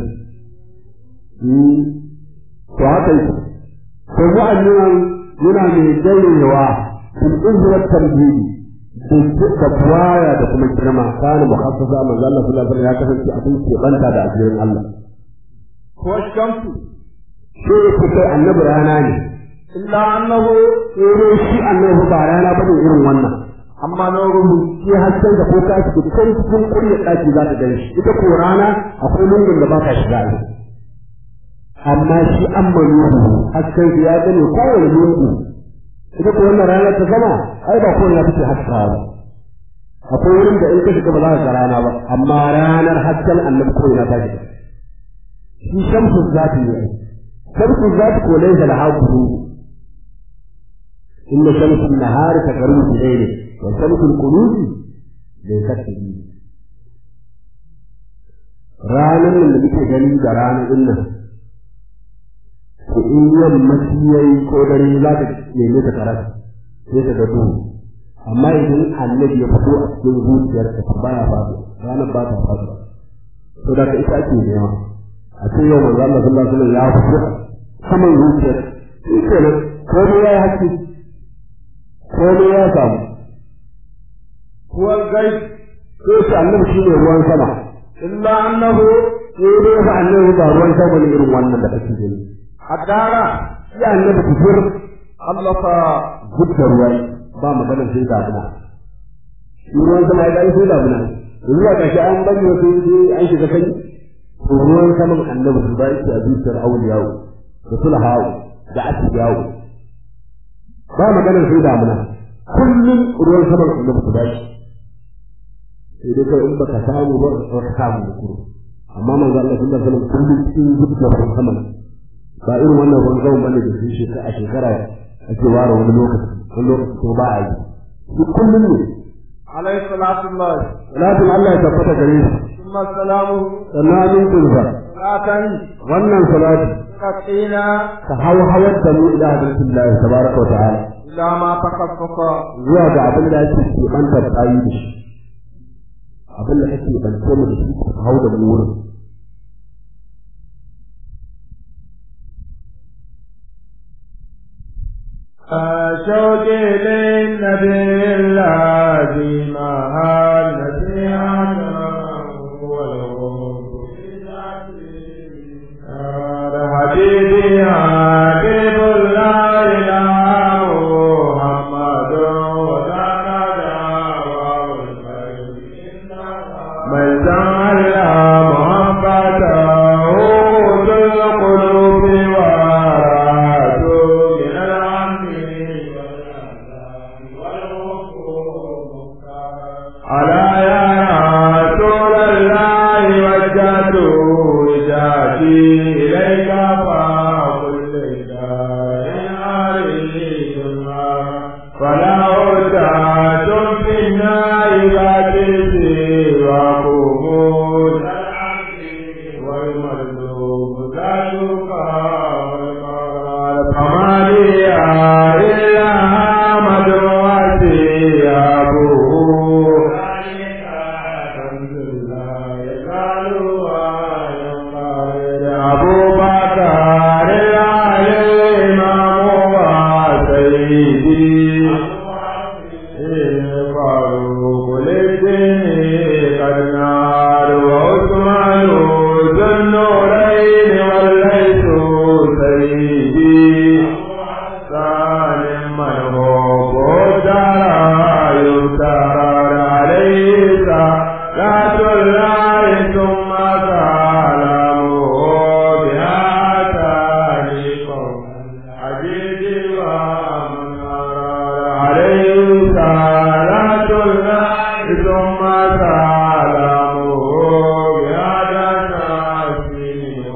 to haka yake to mu'annan yana mai dayewa fil izwat tamhidi da buwaya da kuma girma kana mukhassasa manzo Allah sallallahu alaihi wasallam ya kasance abin ke banta da ajirin Allah ko shamsu shi yake kai annabi rana ne illa annahu sai shi annabi ba rana bane irin wannan amma nuruhu shi hasken da ko ka shiga kai cikin kurya daki za ka gani shi ita ko rana akwai lungun da ba ka shiga ne amma shi an manuhu hasken ya gane kowane lungu ita ko wannan ranar ta sama ai ba ko na take haska ba akwai wurin da in ka shiga ba za ka ga rana ba amma ranar hasken annabi ko ina ta shiga shi shamsu zati ne shamsu zati ko laysa laha guru inna shamsu an-nahari taqrubu bi layli wa shamsu al-qulubi laysat bi ranar nan da muke gani da ranar din nan ko in yammaci yayi ko dare za ka neme ta karata sai ka ga duhu amma idan annabi ya fito a cikin zuciyarka ta baya faɗo ranar ba ta faɗo to da ita ake nema a ce yau manzo Allah sallallahu alaihi wasallam ya fito saman zuciyar shi kenan komai ya yi haƙƙi komai ya samu huwa al-ghaib sai shi annabi shi ne ruwan sama illa annahu sai dai fa annabi ba ruwan sama ne irin wannan da kake gani adara shi annabi kufur Allah fa gudda ruwa ba magana sai damuna shi ruwan sama ya sai damuna yanzu ba kashi an bari wa sai dai an shiga kai to ruwan saman annabi su ba yake a zuciyar auliyawo da sulhawo da asiyawo ba magana sai damuna kullum ruwan saman annabi su ba shi sai dai kawai in baka samu ba ka samu da kuro amma manzo Allah sallallahu alaihi wasallam kullum cikin zuciyar ruwan saman ba irin wannan ruwan saman bane da su shekara a shekara ake ware wani lokaci wani lokaci ko ba a yi duk kullum ne alayhi salatu Allah salatin Allah ya tabbata gare shi thumma salamu sannan amincinsa satan wannan salati katina ka hau hawar da mu ila hadisin Allah tabaraka wa ta'ala ila ma takaffaka zuwa ga abin da ake keɓanta tsayi da shi abin da ake bance mu da shi ka hau da mu wurin شوق للنبي الذي مع النبي حبيبي حبيب الله إلى محمد وكان دعوة من تعالى محبته القلوب وراءته من العم على يا ذاتك والقرار فما لي إلا حمد وثيابه أبو بكر الإمام وسيدي فاروق للدين قد نار وعثمان ذو النورين وليس سيدي سالم من هو دار يفتر عليه صلاة الله ثم سلامه بها تاريخه عجيب ومن أراد عليه صلاة الله ثم سلامه بها تسليمه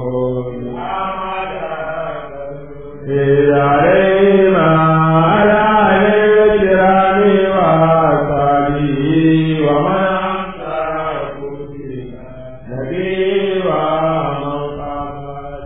عليهما على الكرام وصحبه ومن أمسك نبي ومن قامت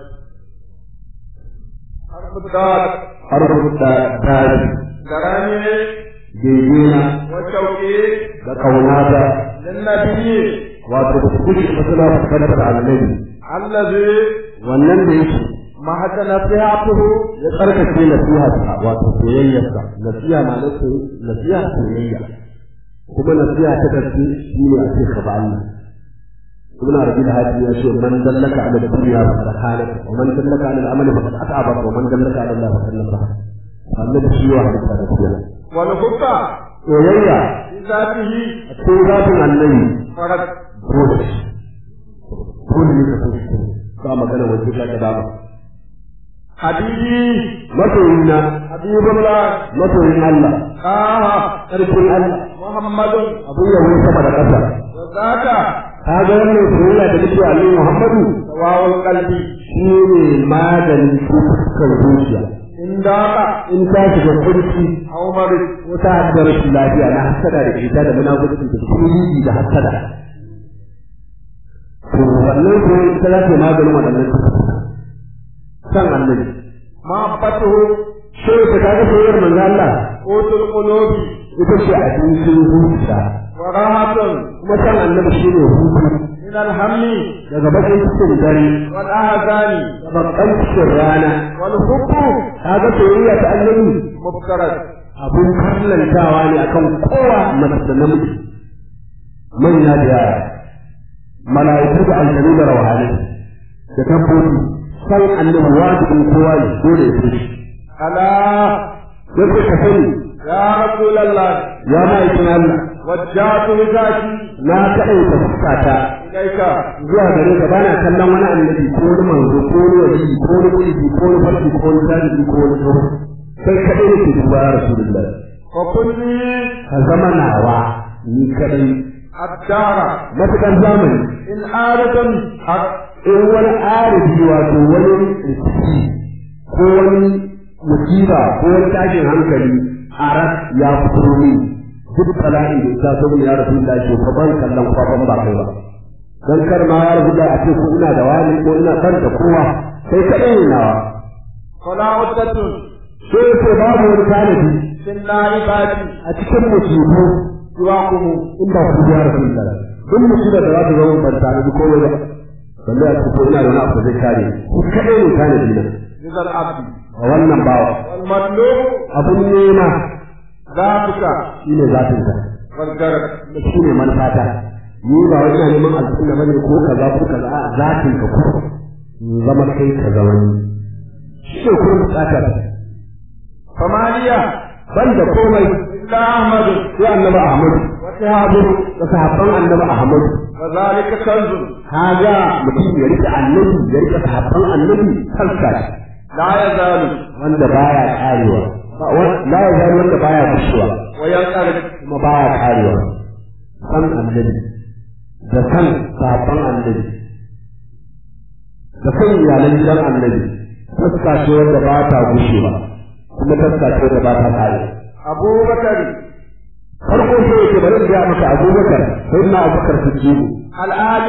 حرف الدار harfin da tari كرامه gegena والتوكيد da kaunata للنبي wato kuke masana fuskantar annabi الذي wannan da yake محت نصيحته ya tsarkake nasiharsa wato soyayyarsa nasiha ma na nasiha soyayya kuma nasiha ta gaske shi ne a ce ka ba Allah ibn arabi da hadi ya ce man dallaka ala dunya fa qad halaka wa man dallaka ala al-amal fa qad at'aba wa man dallaka ala Allah fa qad nasaha annabi shi wa hadisa da kenan والحب soyayya في ذاته a cikin zafin annabi فرد dole dole ne ka so shi ba magana wajen ka dama حبيبي masoyina حبيب الله masoyin Allah آه ƙarfin Allah محمد abun yawon sama da ƙasa وذاك ka ga wannan soyayya da nake wa Annabi Muhammadu سواء القلب shi ne maganin cututtukan zuciya إن ضاق in ta shiga kurci أو مرض ko ta haɗa rashin lafiya na hasada da ita da munafurci da kiriji da hasada to wannan ko ita za ta yi maganin waɗannan cututtuka san annabi محبته sai ta kaga soyayyar manzo Allah قوت القلوب ita ce abincin zuciya وراحة kuma san annabi shi ne hutu من الهم daga bakin cikin dare والأحزان da bakan cikin rana والحب kaga soyayya ta annabi مفترض abun kallantawa ne akan kowa mace da namiji manya da yara mala'iku da aljanu da rawhani da dabbobi san annabi wajibin kowa ne dole ya fi ألا yake ka sani يا رسول الله ya ma'aikin Allah وجهت وجهتي na kaɗaita fuskata إليك zuwa gare ka bana kallon wani annabi ko wani manzo ko wani wali ko wani mulki ko wani farki ko wani tajiri ko wani tsoro sai kaɗai nake duba ya rasulullah وكني ka zama nawa ni kaɗai الدار matuƙar zamani إن آلة حق in wani arifi wato wani rikici ko wani musiba ko wani tashin hankali a ras ya fito ni duk bala'i da ta so ya rasu da shi ko ban kallon kwakwan ba kai ba dan kar ma ya rasu da a ce ko ina da wani ko ina kan da kowa sai ka ɗaya nawa فلا عدة sai ce babu wani tanadi في النائبات a cikin musibu سواكم in ba ku ya rasu da duk musibar da za ta zama ban tanadi komai ba balle a ce ko ina da wani abu da zai kare ku kaɗai ne tanadi na رضا العبد a wannan bawa والمطلوب abun nema ذاتك shi ne zafin ka والجرد shi ne manufata ni ba wai ina neman aljanna bane ko kaza ko kaza a zafin ka ko zama kai ka zama ni shi ne kuma bukatar فما لي ban da komai إلا أحمد sai annabi Ahmad وصحابه da sahabban annabi Ahmad وذلك كنز kaga mutum ya rike annabi ya rike sahabban annabi kansa لا يزال wanda baya karewa ba wa- la ya zai wanda baya kushewa وينقلب kuma baya karewa san annabi da san sahabban annabi da san iyalan gidan annabi taska ce wanda ba ta gushewa kuma taska ce wanda ba ta kare أبو بكر farko sai yake bari in ga maka abubakar sai na abubakar siddiqu الآلي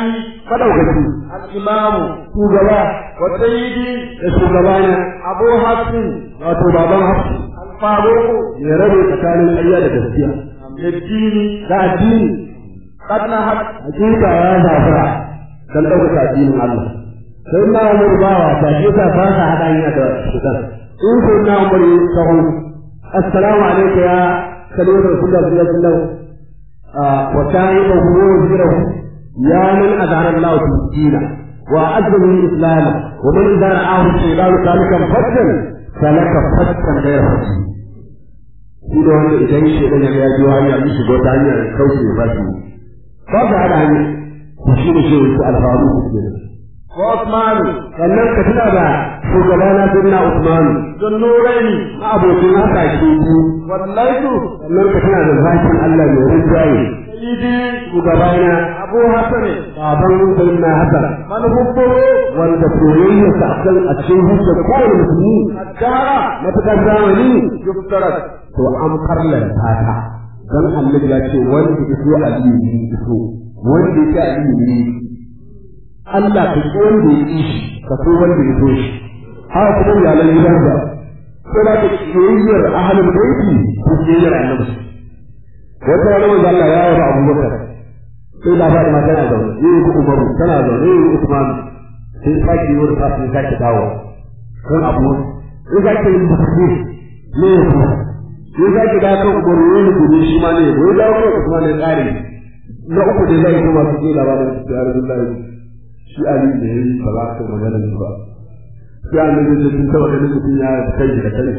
madaukaki al-imamu shugaba wa sayyidi da shugabana abu hafsin wato baban hafsu al-faruq ya rabe tsakanin ƙarya da gaskiya yadini da addini qad nahat hakika ya zafara dan ɗaukaka addinin Allah sai na umar bawa ta ke sa ba sa haɗa hanya da shugan in sai na umar yi sahu assalamu alaikum ya kalimar rasulullah sallallahu alaihi wasallam wa ta'iba huwa wajirahu ya man azhara Allah fi dina wa azzamu al-islam wa man idza ra'ahu shaytanu kalikan faddan salaka faddan ghayra faddan shi da wanda idan shi dan ya biyo hanya ya shigo ta hanyar kauce ba shi ba ga hada hanya shi ne shi wasu alfaru kenan wa Usman sannan ka tuna da shugabana Sayyidina Usman don nuraini na abokin haka ke biyu wallaitu sannan ka tuna da zakin Allah mai rinjaye sayyidi shugabana abu hasan baban Sayyidina Hassan man hubbu wanda soyayya sa kan a cikin hujjar kowane musulmi ad-dahra matakar zamani yuftarat to an farlanta ta dan annabi ya ce wanda ya so aliyu ne ya so wanda ya ce aliyu ne Allah ka so wanda ya ƙi shi ka so wanda ya so shi haka kuma iyalan gidan da sai da soyayyar ahlul baiti ko soyayyar annabi wata wani manzo Allah ya yaba Abubakar sai da ba da mata na zaune yi ku Umaru tana zaune yi Usman sai sake yi wani fasin sake dawo kan abu in sake yin bukatu ne ya so sai sake da kan Umaru ne ne gobe shi ma ne ya gobe dawo kan Usman ne tsari na uku da zai kuma su ke labarin su ya Rasulullahi shi Ali da yayi ba za ka magana shi ba sai annabi da sun taba ganin mutum ya kai da kai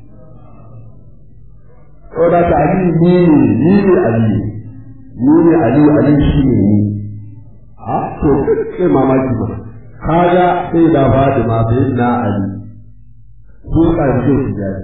ko da ta Ali ni ne ni ne Ali ni ne Ali Ali shi ne ni a to sai mamaki ba kaga sai da Fatima sai na Ali su ƙarshe su jari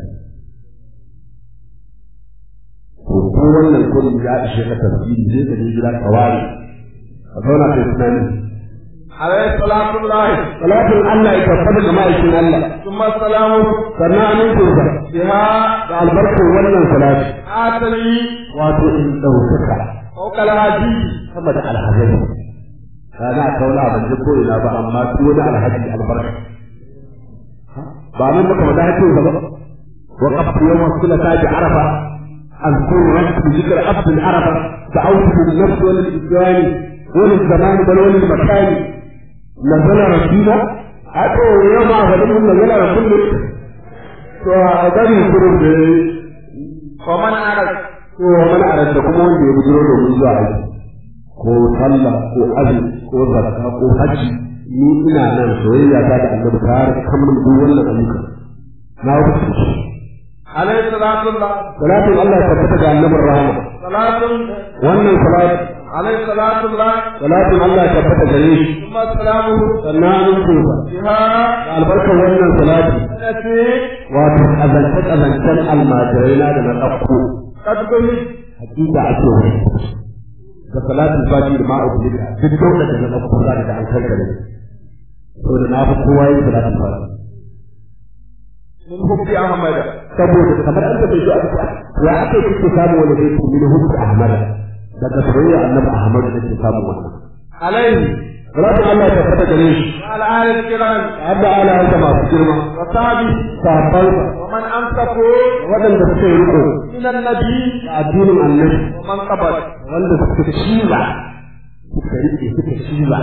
to ko wannan kullum ya ishe ka tafsiri sai ka je gida ka ware ka zauna kai tunani alayhi salatu llahi salatin Allah ya tabbata ga ma'aikin Allah thumma salamu sannan amincin sa biha da albarkar wannan salati atali wato in ɗaukaka fawqa al-hadi sama da alhazari kana kauna ban ji ko ina ba amma ko da alhaji albarka ba mun muka wada hakkin ba وقفت يوم الثلاثاء بعرفة أذكر ربك بذكر عبد العرفة دعوت للنفس وللإسلام وللزمان بل وللمكان نزل رسولا أتو يوم أفضل نزل رسول فأدري كرم ومن أرد to mana a da kuma wanda ya bujiro domin zuwa aiki ko sallah ko azumi ko zakka ko hajji ni ina nan soyayya ta da annabi ta har kamar duk wannan ayyuka na wuce عليه صلاة الله salatin Allah ya tabbata ga annabin rahama صلاة wannan salat عليه صلاة الله salatin Allah ya tabbata gare shi ثم سلامه sannan an tsofa بها da albarkar wannan salati التي wato azance azancen almajirai na da na ɗauko قد قلت hakika ake wani da salatin fati da ma'a kulika duk dole da na ɗauko za da an kankare to da na fi kowa yin salatin fati من حب أحمد saboda kamar an tafi shi a cikin ya ake kike samu wani zai ku min hubbi ahmad daga soyayya annabi ahmad da ke samu wannan عليه salatin Allah ya tabbata gare shi وعلى آل الكرام hadda ala yanta masu girma وصحبه sahabbansa ومن أمسكوا waɗanda suka yi riko من النبي da addinin annabi ومن قبل wanda suka ciza suka rike suka ciza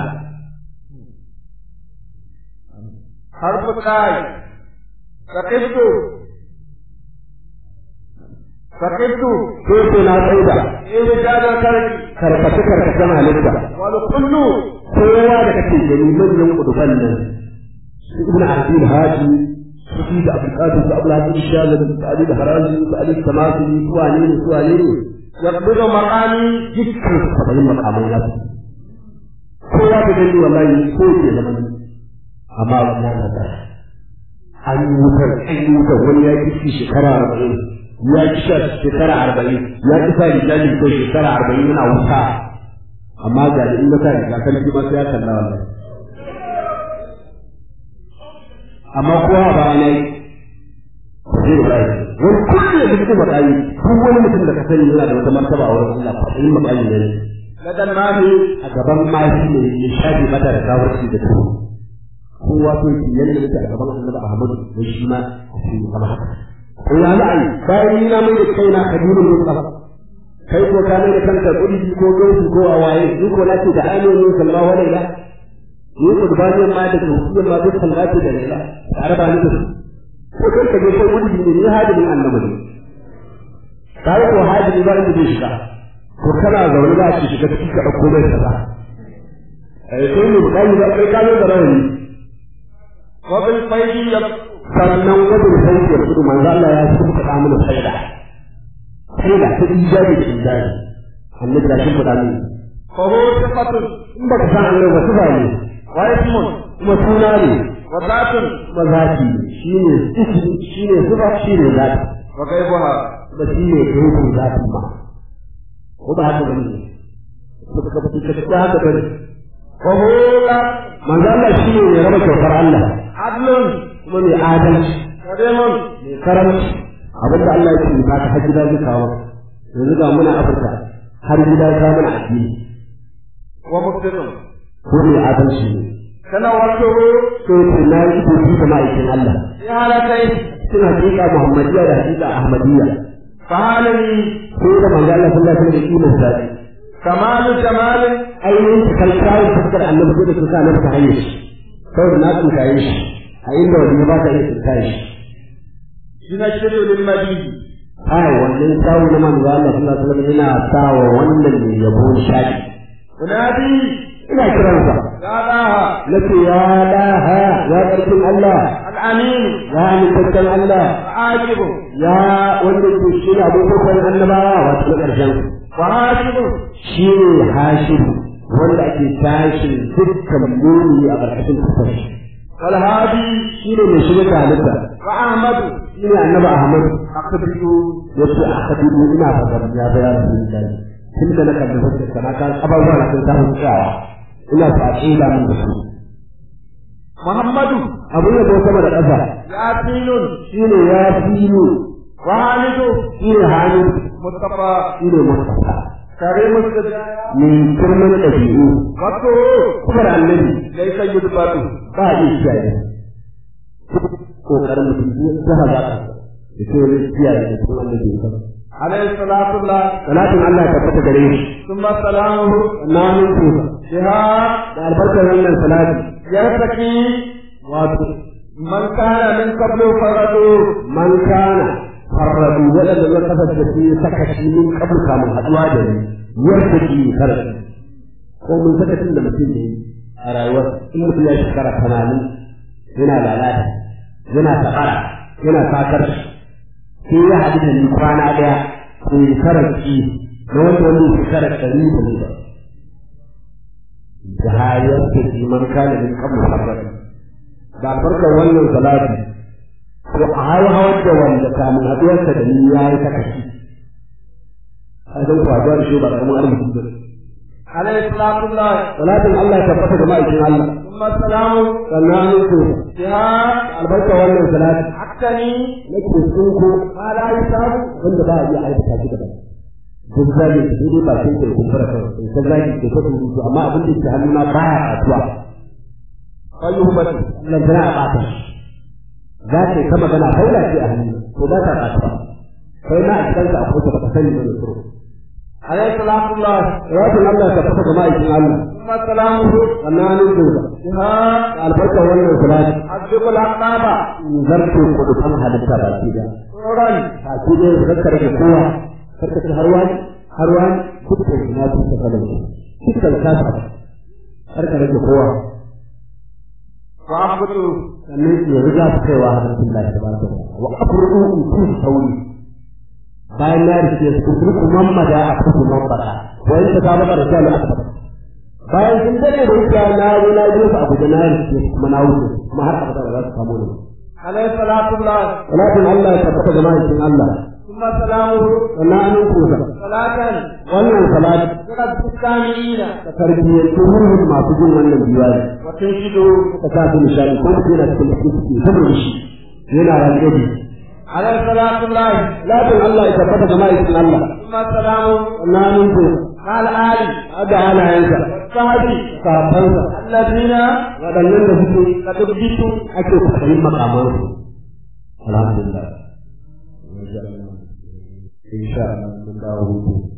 حرف الآي فقدت فقدت sai sai na tsaida في رجال الكرم karkace karkacen halitta والكل kowa da kake gani manyan kuduban nan su ibn abdul hadi su fi da abdul qadir su abdul hadi shalal su ali da haraji su ali samasi su wane ne su wane ne يقبض مقامي dukkan su sabayin makaman ya su kowa da gani wallahi ko ke zaman amma wannan na da an yi wutar an yi wutar wani ya kishi shekara arba'in ya kisha shekara arba'in ya kisa rijali ko shekara arba'in yana wuta amma ga in na sa riga kan ji masu ya kalla wallahi amma kowa ba ne zai bai wani kullum da kuma matsayi duk wani mutum da ka sani yana da wata martaba a wurin Allah fa in matsayi ne لدى الماهي a gaban mashi ne ya shafe mata da gawarci da tuhu kowa so ki yanda yake a gaban annabi Ahmadu da shi ma a cikin kama haka ko ya za a yi bayan ni na mai da kaina kabilun Mustafa kai ko ka mai da kanka kudi ko gausu ko a waye ni ko na ce da ainihin sallallahu alaihi wa ni ko dubaniyan ma da tsohiyar ma duk sallati da laila tare ba ni da su ko kai ka je kai kudi ne ni hadimin annabi ne kai ko hadimi ba inda zai shiga ko kana zaune za ki shiga ciki ka ɗauko mai kaza eh sai mu kai da kai ka da rawani وبالفيل يب- sannan wajen sauki ya kudu manzo Allah ya shi faɗa mana saida saida ta ijabi da ijabi annabi da shi faɗa mana فهو ثقة in baka san annabi ba sifa ne واسم kuma suna ne وذات kuma zati ne shine ismi shine sifa shine zati وغيبها kuma shine rubun zati ma ko ba haka bane ko ka ka ka haka bane وهو لا manzo Allah shine mai raba kyautar Allah عدل kuma mai adalci كريم mai karamci abin da Allah ya ce ba ka har gida zai kawo yanzu ga muna Afirka har gida ya kawo mana addini ومسلم ko mai adalci ne تنورته so ce na yi ibobi da ma'aikin Allah في هالتين suna hakika Muhammadiyya da hakika Ahmadiyya فهذه ko da manzo Allah sallallahu alaihi wasallam da kiman sa كمال جمال ainihin ta kai kawo fuskar annabi ko da suka nan ta hanyar shi saboda na tsinkaye shi a inda wani ba ka iya tsinkaye shi ينشر للمجيد ai wannan kawo na manzo Allah sallallahu alaihi wasallam yana sawa wannan ne yabo shaki ونادي ina kiransa لا لها nake ya laha ya ƙarfin Allah الأمين ya amintaccen Allah عاجب ya wanda ke shi ne abubuwan annabawa wato na ƙarshen وهاشم shi ne hashim wanda ake tashin dukkan muni a ƙarƙashin kusur والهادي shi ne mai shiga da halitta وأحمد shi ne annaba Ahmad أقبل ya ce a kadibu ina fasar ya bayar da lillahi tun da na kalli fuskar sana kan abubuwa na sun samu tsayawa ina so a tsila min da su محمد abin da ko sama da ƙasa ياسين shi ne ya fi وخالد shi ne hannu مصطفى shi ne Mustapha كريم السجايا mai girman ɗabi'u وقته kuma da annabi ليس يدبر ba a iya kiyaye kokarin mutum ya zaha za ka da ke wani kiyaye da kuma annabi ya kama عليه الصلاة والله salatin Allah ya tabbata gare shi ثم سلامه na mun tuka بها da albarkar wannan salati يرتقي wato من كان من قبل فرده man kana farrabu waɗanda ya kasance su yi sakaci min kabul kamun haɗuwa da ni yadda ke karatu ko mun sakacin da mutum ne a rayuwar in mutum ya shekara tamanin yana lalata yana taɓara yana sakar sai ya haɗu da ni kwana ɗaya ko yi karanci na wanda wani shekara ɗari da ne ba da hayar da ke man kana min kabul farrabu da albarkar wannan salati to a hauhawar da wanda kamun haɗuwarsa da ni ya yi ta kashi a zan kwazuwa da shi ba ƙaramin arziki ba عليه الصلاة والله salatin Allah ya tabbata da ma'aikin Allah ثم سلامه sannan an ko بها albarka wannan salati حقني nake tsinko ما لا يصاب wanda ba a iya aikata shi gaba duk zagi da dai ba sai kai kumbura kawai in ka zagi ke ta rubutu amma abin da ke hannuna baya kasuwa فيهبط nan tana a ɓata shi za ta yi ta magana haula ce a hannu ko ba ta ɓata kai na a cikin ka akwai ta baka sani ba da tsoro عليه الصلاة والله Rabin Allah ka fata da ma'aikin Allah, ثم سلامه sannanin doka, بها da albarkar wannan salati, أسبق الأقطاب zarto kudukan halitta ba ke da. سرورا A ke da yin zarkar da kowa, karkashin har wani, har wani, dukkan ina sun ta falon shi, dukkan kasa, karka rage kowa, وأحبط sannan su ya riga su kaiwa halittun lafi da ba su wa afurku in kun sauri. Bayan na rike su kurku mamada a kurku mamada, wani ta kama da shalu a bayan sun dade da wuta na zo na je su abu da na rike kuma na wuce kuma har abada ba za su samu ni عليه الصلاة والله salatin Allah ya tabbata da ma'aikin Allah ثم سلامه sannan an kusa صلاة wannan salati تقد السامعين ta tarbiyyar ruhun masu jin wannan biwari وتنشد ta sa su nishadi ko mutum yana cikin cikin ciki saboda shi yana rangadi عليه الصلاة والله salatin Allah ya tabbata da ma'aikin Allah ثم سلامه sannan an kusa مع الآل da halayensa sahabi sahabbansa الذين waɗannan da suke قد ابتدوا ake kwaɗayin makamansu alhamdulillah insha Allah mun dawo hutu